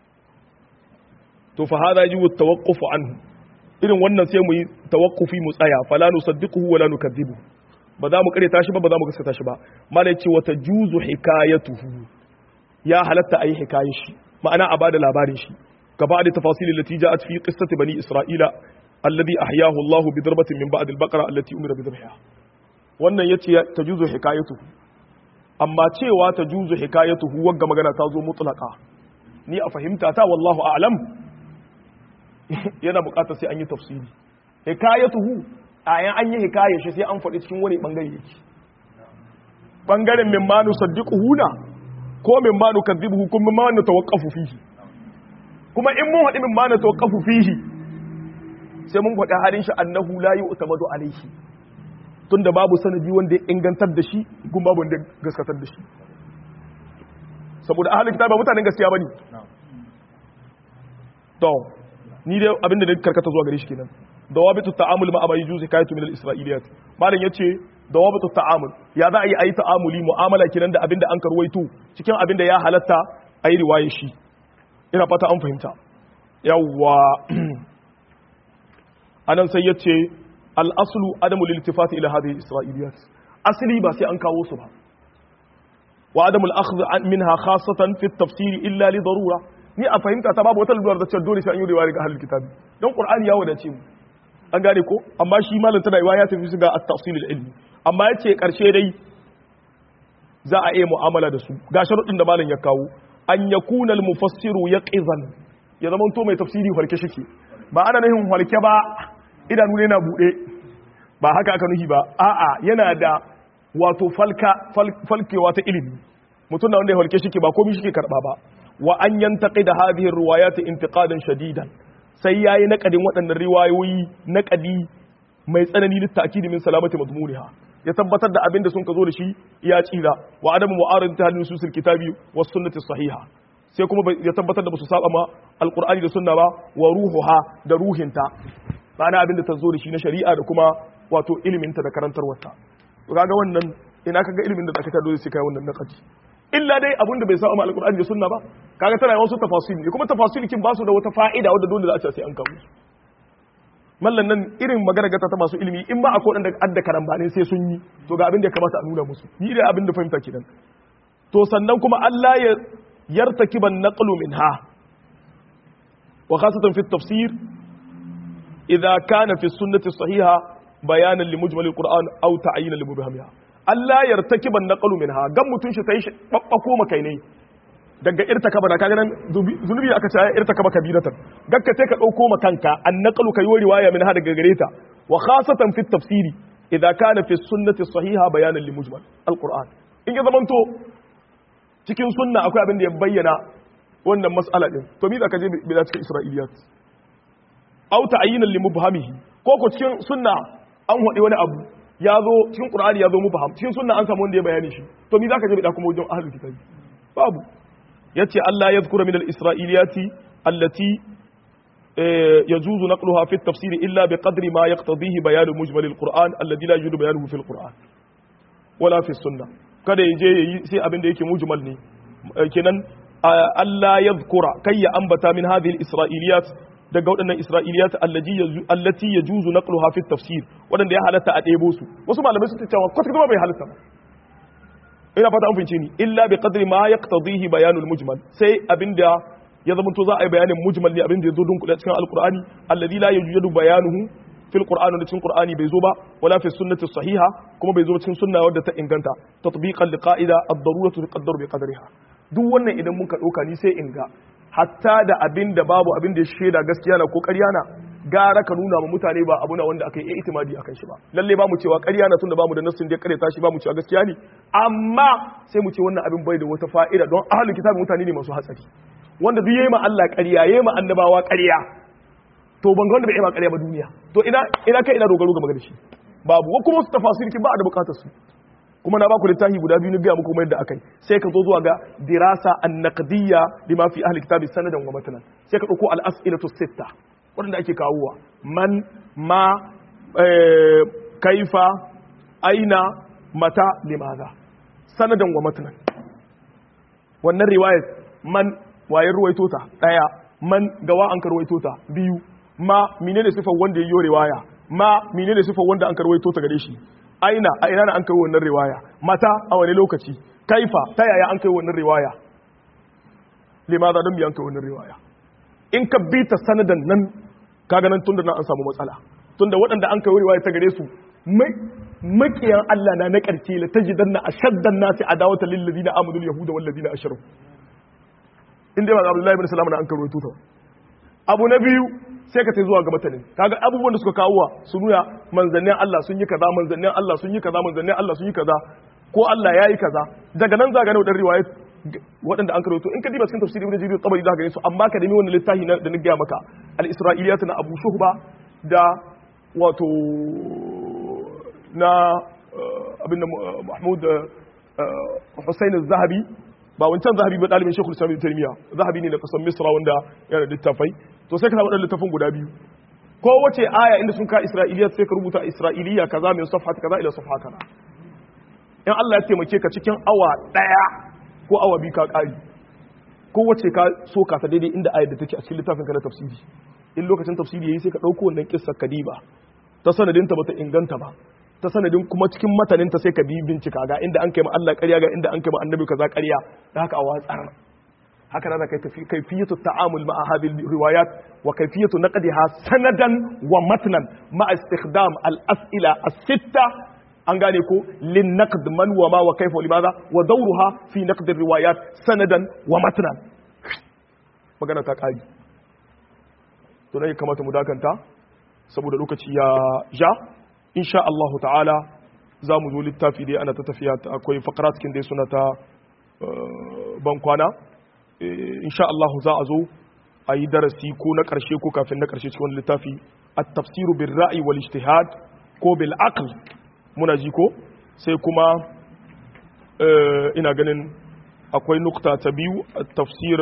Speaker 1: to fa hada yi tawaqquf anhu irin wannan sai mu yi tawaqqufi mu tsaya fala nusaddiquhu wala nukadzibu ba za mu kare tashi ba ba za mu gaskata shi ba malai ce wata juzu hikayatuhu ya halatta ayi hikayar shi ma'ana a bada labarin shi gaba da tafasil allati ja'at fi qissati bani isra'ila alladhi ahyahu Allah bi darbatin min ba'd al-baqara allati umira bi dhabhiha wannan yace tajuzu hikayatuhu amma cewa tajuzu hikayatuhu wagga magana ta zo mutlaqa ni a fahimta ta wallahu a'lam yana bukatar sai an yi tafsiri hikayatuhu ayan an yi hikayar shi sai an faɗi cikin wani bangare yake bangaren min manu saddiquhu na ko min manu kadhibuhu kun min manu tawaqqafu fihi kuma in mun haɗi min manu tawaqqafu fihi sai mun faɗi halin shi annahu la yu'tamadu alayhi tunda babu sanadi wanda ya ingantar da shi kun babu wanda ya gaskatar da shi saboda ahlul kitab ba mutanen gaskiya bane to ni dai abinda da karkata zuwa gare shi kenan dawabitu ta'amul ma abai juzi kayatu min al-isra'iliyat malam yace dawabitu ta'amul ya za a yi ayi ta'amuli mu'amala kenan da abinda an karwaito cikin abinda ya halatta ayi riwaye shi ina fata an fahimta yawwa anan sai yace al-aslu adamu lil-iltifati ila hadhihi al-isra'iliyat asli ba sai an kawo su ba wa adamu al-akhdh minha khassatan fi at-tafsir illa li darura ni a fahimta ta babu wata lura da cewa dole sai an yi riwaya ga ahlul kitabi don qur'ani ya wadace mu an gane ko amma shi malam tana riwaya ta fi ga at-tafsil al-ilmi amma yace karshe dai za a iya mu'amala da su ga sharuɗin da malam ya kawo an yakuna al-mufassiru yaqizan ya zama to mai tafsiri farke shike ba ana nahin farke ba idanu ne na bude ba haka aka nuhi ba a'a yana da wato falka falkewa ta ilimi mutum da wanda ya farke shike ba komai shike karba ba wa an yantaqida hadhihi ar-riwayat intiqadan shadidan sai yayi naqadin waɗannan riwayoyi naqadi mai tsanani litta'kidi min salamati madmuniha ya tabbatar da abin da sun ka zo da shi ya tsira wa adamu mu'aradati halin nususil kitabi was sunnati sahiha sai kuma ya tabbatar da basu saba ma alqur'ani da sunna ba wa ruhuha da ruhinta ma'ana abin da ta zo da shi na shari'a da kuma wato iliminta da karantarwarta to kaga wannan ina kaga ilimin da zaka ta dole sai kai wannan naqadi illa dai abinda bai sa amma alqur'ani da sunna ba kaga tana wasu tafasil ne kuma tafasil kin ba su da wata fa'ida wadda dole za a ce sai an kawo su mallan nan irin magana gata ta masu ilimi in ba akwai wadanda adda karambane sai sun yi to ga abin da ya kamata a nuna musu ni da abin da fahimta kenan to sannan kuma Allah ya yartakiban naqlu minha wa khasatan fi tafsir idza kana fi sunnati sahiha bayanan li mujmal alquran aw ta'yinan li mubhamiha Allah yartakiban naqlu minha gan mutun shi sai babbako makai ne daga irtakaba da kaga nan zunubi aka ce irtakaba kabiratan gakka sai ka dauko makanka an naqlu kai riwaya minha daga gare ta wa khasatan fi tafsiri idza kana fi sunnati sahiha bayanan li mujmal alquran in ya zamanto cikin sunna akwai abin da ya bayyana wannan mas'ala din to mi da ka je bi da cikin isra'iliyat aw ta'yinan li mubhamihi ko ko cikin sunna an hodi wani abu ya zo cikin qur'ani ya zo mubham cikin sunna an samu wanda ya bayani shi to mi zaka je bi da kuma wajen ahlul kitabi babu yace Allah ya zkura min al-isra'iliyati allati يجوز نقلها في التفسير إلا بقدر ما يقتضيه بيان مجمل القرآن الذي لا يوجد بيانه في القرآن ولا في السنة kada ya je yayi sai abin da yake mujmal ne kenan Allah ya zkura kai ya ambata min hadhihi al-isra'iliyat daga waɗannan isra'iliyat allati yajuzu naqluha fi tafsir waɗanda ya halatta a ɗebo su wasu malamai sun cewa kwata kuma bai halatta ba ina fata an fince ni illa bi qadri ma yaqtadihi bayanul mujmal sai abinda ya zama to za a yi bayanin mujmal ne abinda ya zo dun cikin alqur'ani alladhi la yujadu bayanuhu fil qur'ani da cikin qur'ani bai zo ba wala fi sunnati sahiha kuma bai zo cikin sunna wadda ta inganta tatbiqan li qa'ida ad-daruratu tuqaddaru bi qadriha duk wannan idan muka dauka ni sai in ga hatta da abin da babu abin da ya shaida gaskiya na ko ƙarya na gara ka nuna ma mutane ba abu na wanda aka yi itimadi akan shi ba lalle ba mu cewa ƙarya na tunda ba mu da nassin da ya ƙareta shi ba mu cewa gaskiya ne amma sai mu ce wannan abin bai da wata fa'ida don ahlul kitabi mutane ne masu hatsari wanda duk yayi ma Allah ƙarya yayi ma annabawa ƙarya to ban ga wanda bai yi ma ƙarya ba duniya to ina ina kai ina dogaro ga magana shi babu ko kuma su tafasir ki ba da bukatar su kuma na baku littafi guda biyu na gaya muku yadda akai sai ka zo zuwa ga dirasa an-naqdiyya lima fi ahli kitabi sanadan wa matanan sai ka dauko al-as'ilatu sitta wanda ake kawowa man ma kaifa aina mata limaza sanadan wa matanan wannan riwayat man wayar ruwaito ta daya man gawa an karwaito ta biyu ma menene sifar wanda yayi riwaya ma menene sifar wanda an karwaito ta gare shi aina a ina an kai wannan riwaya mata a wani lokaci kaifa ta yaya an kai wannan riwaya limaza don biyan kai wannan riwaya in ka bi ta sanadan nan kaga nan tunda nan an samu matsala tunda waɗanda an kai riwaya ta gare su makiyan Allah na na ƙarshe la tajidanna ashaddan nasi adawata lil ladina amanu yahuda wal ladina ashraku inda ba Abdullahi ibn Salam na an karo tuta abu na biyu sai ka tai zuwa ga matanin kaga abubuwan da suka kawo su nuna manzannin Allah sun yi kaza manzannin Allah sun yi kaza manzannin Allah sun yi kaza ko Allah ya yi kaza daga nan za ga ne wadannan riwayat waɗanda an karoto in ka diba cikin tafsiri ibn jarir tabari za ka gani su amma ka nemi wannan littafi da na gaya maka al-isra'iliyat na Abu Shuhba da wato na abin da Mahmud Hussein az-Zahabi ba wancan zahabi ba dalibin Sheikhul Islam Ibn Taymiyyah zahabi ne da kasan Misra wanda yana da littafai to sai ka samu littafin guda biyu ko wace aya inda sun ka Isra'iliyat sai ka rubuta Isra'iliya kaza min safhat kaza ila safha kaza in Allah ya taimake ka cikin awa daya ko awa biyu ka kari ko wace ka so ka ta daidai inda ayar da take a cikin littafin ka na tafsiri in lokacin tafsiri yayi sai ka dauko wannan kissa kadiba ta sanadinta bata inganta ba ta sanadin kuma cikin mataninta sai ka bi bincika ga inda an kai ma Allah ƙarya ga inda an kai ma annabi kaza ƙarya da haka a watsar haka da kai tafi kayfiyatu ta'amul ma'a hadhihi riwayat wa kayfiyatu naqdiha sanadan wa matnan ma istikhdam al-as'ila as-sitta an gane ko lin naqd man wa ma wa kayfa wa limadha wa dawruha fi naqd riwayat sanadan wa matnan magana ta kari to ne kamata mu dakanta saboda lokaci ya ja insha Allah ta'ala za mu zo littafi dai ana ta tafiya akwai fakara cikin dai suna ta ban kwana insha Allah za a zo a yi darasi ko na ƙarshe ko kafin na ƙarshe cikin wani littafi at-tafsiru bil ra'i wal ijtihad ko bil aql muna ji ko sai kuma ina ganin akwai nukta ta biyu at-tafsir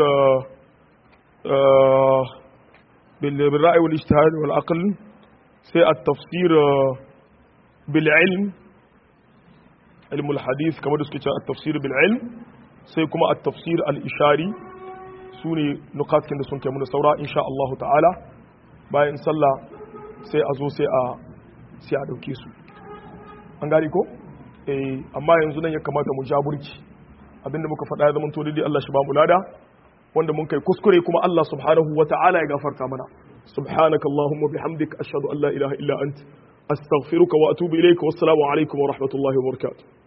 Speaker 1: bil ra'i wal ijtihad wal aql sai at-tafsir بالعلم علم الحديث كما دسك التفسير بالعلم sai kuma at-tafsir al-ishari sune nukatkin da sun kai muna saura insha Allah ta'ala bayan sallah sai a zo sai a sai a dauke su an gari ko eh amma yanzu nan ya kamata mu ja burki abinda muka faɗa ya zama to dai Allah shi ba mu lada wanda mun kai kuskure kuma Allah subhanahu wa ta'ala ya gafarta mana subhanakallahumma bihamdik ashhadu an la ilaha illa anta أستغفرك وأتوب إليك والسلام عليكم ورحمة الله وبركاته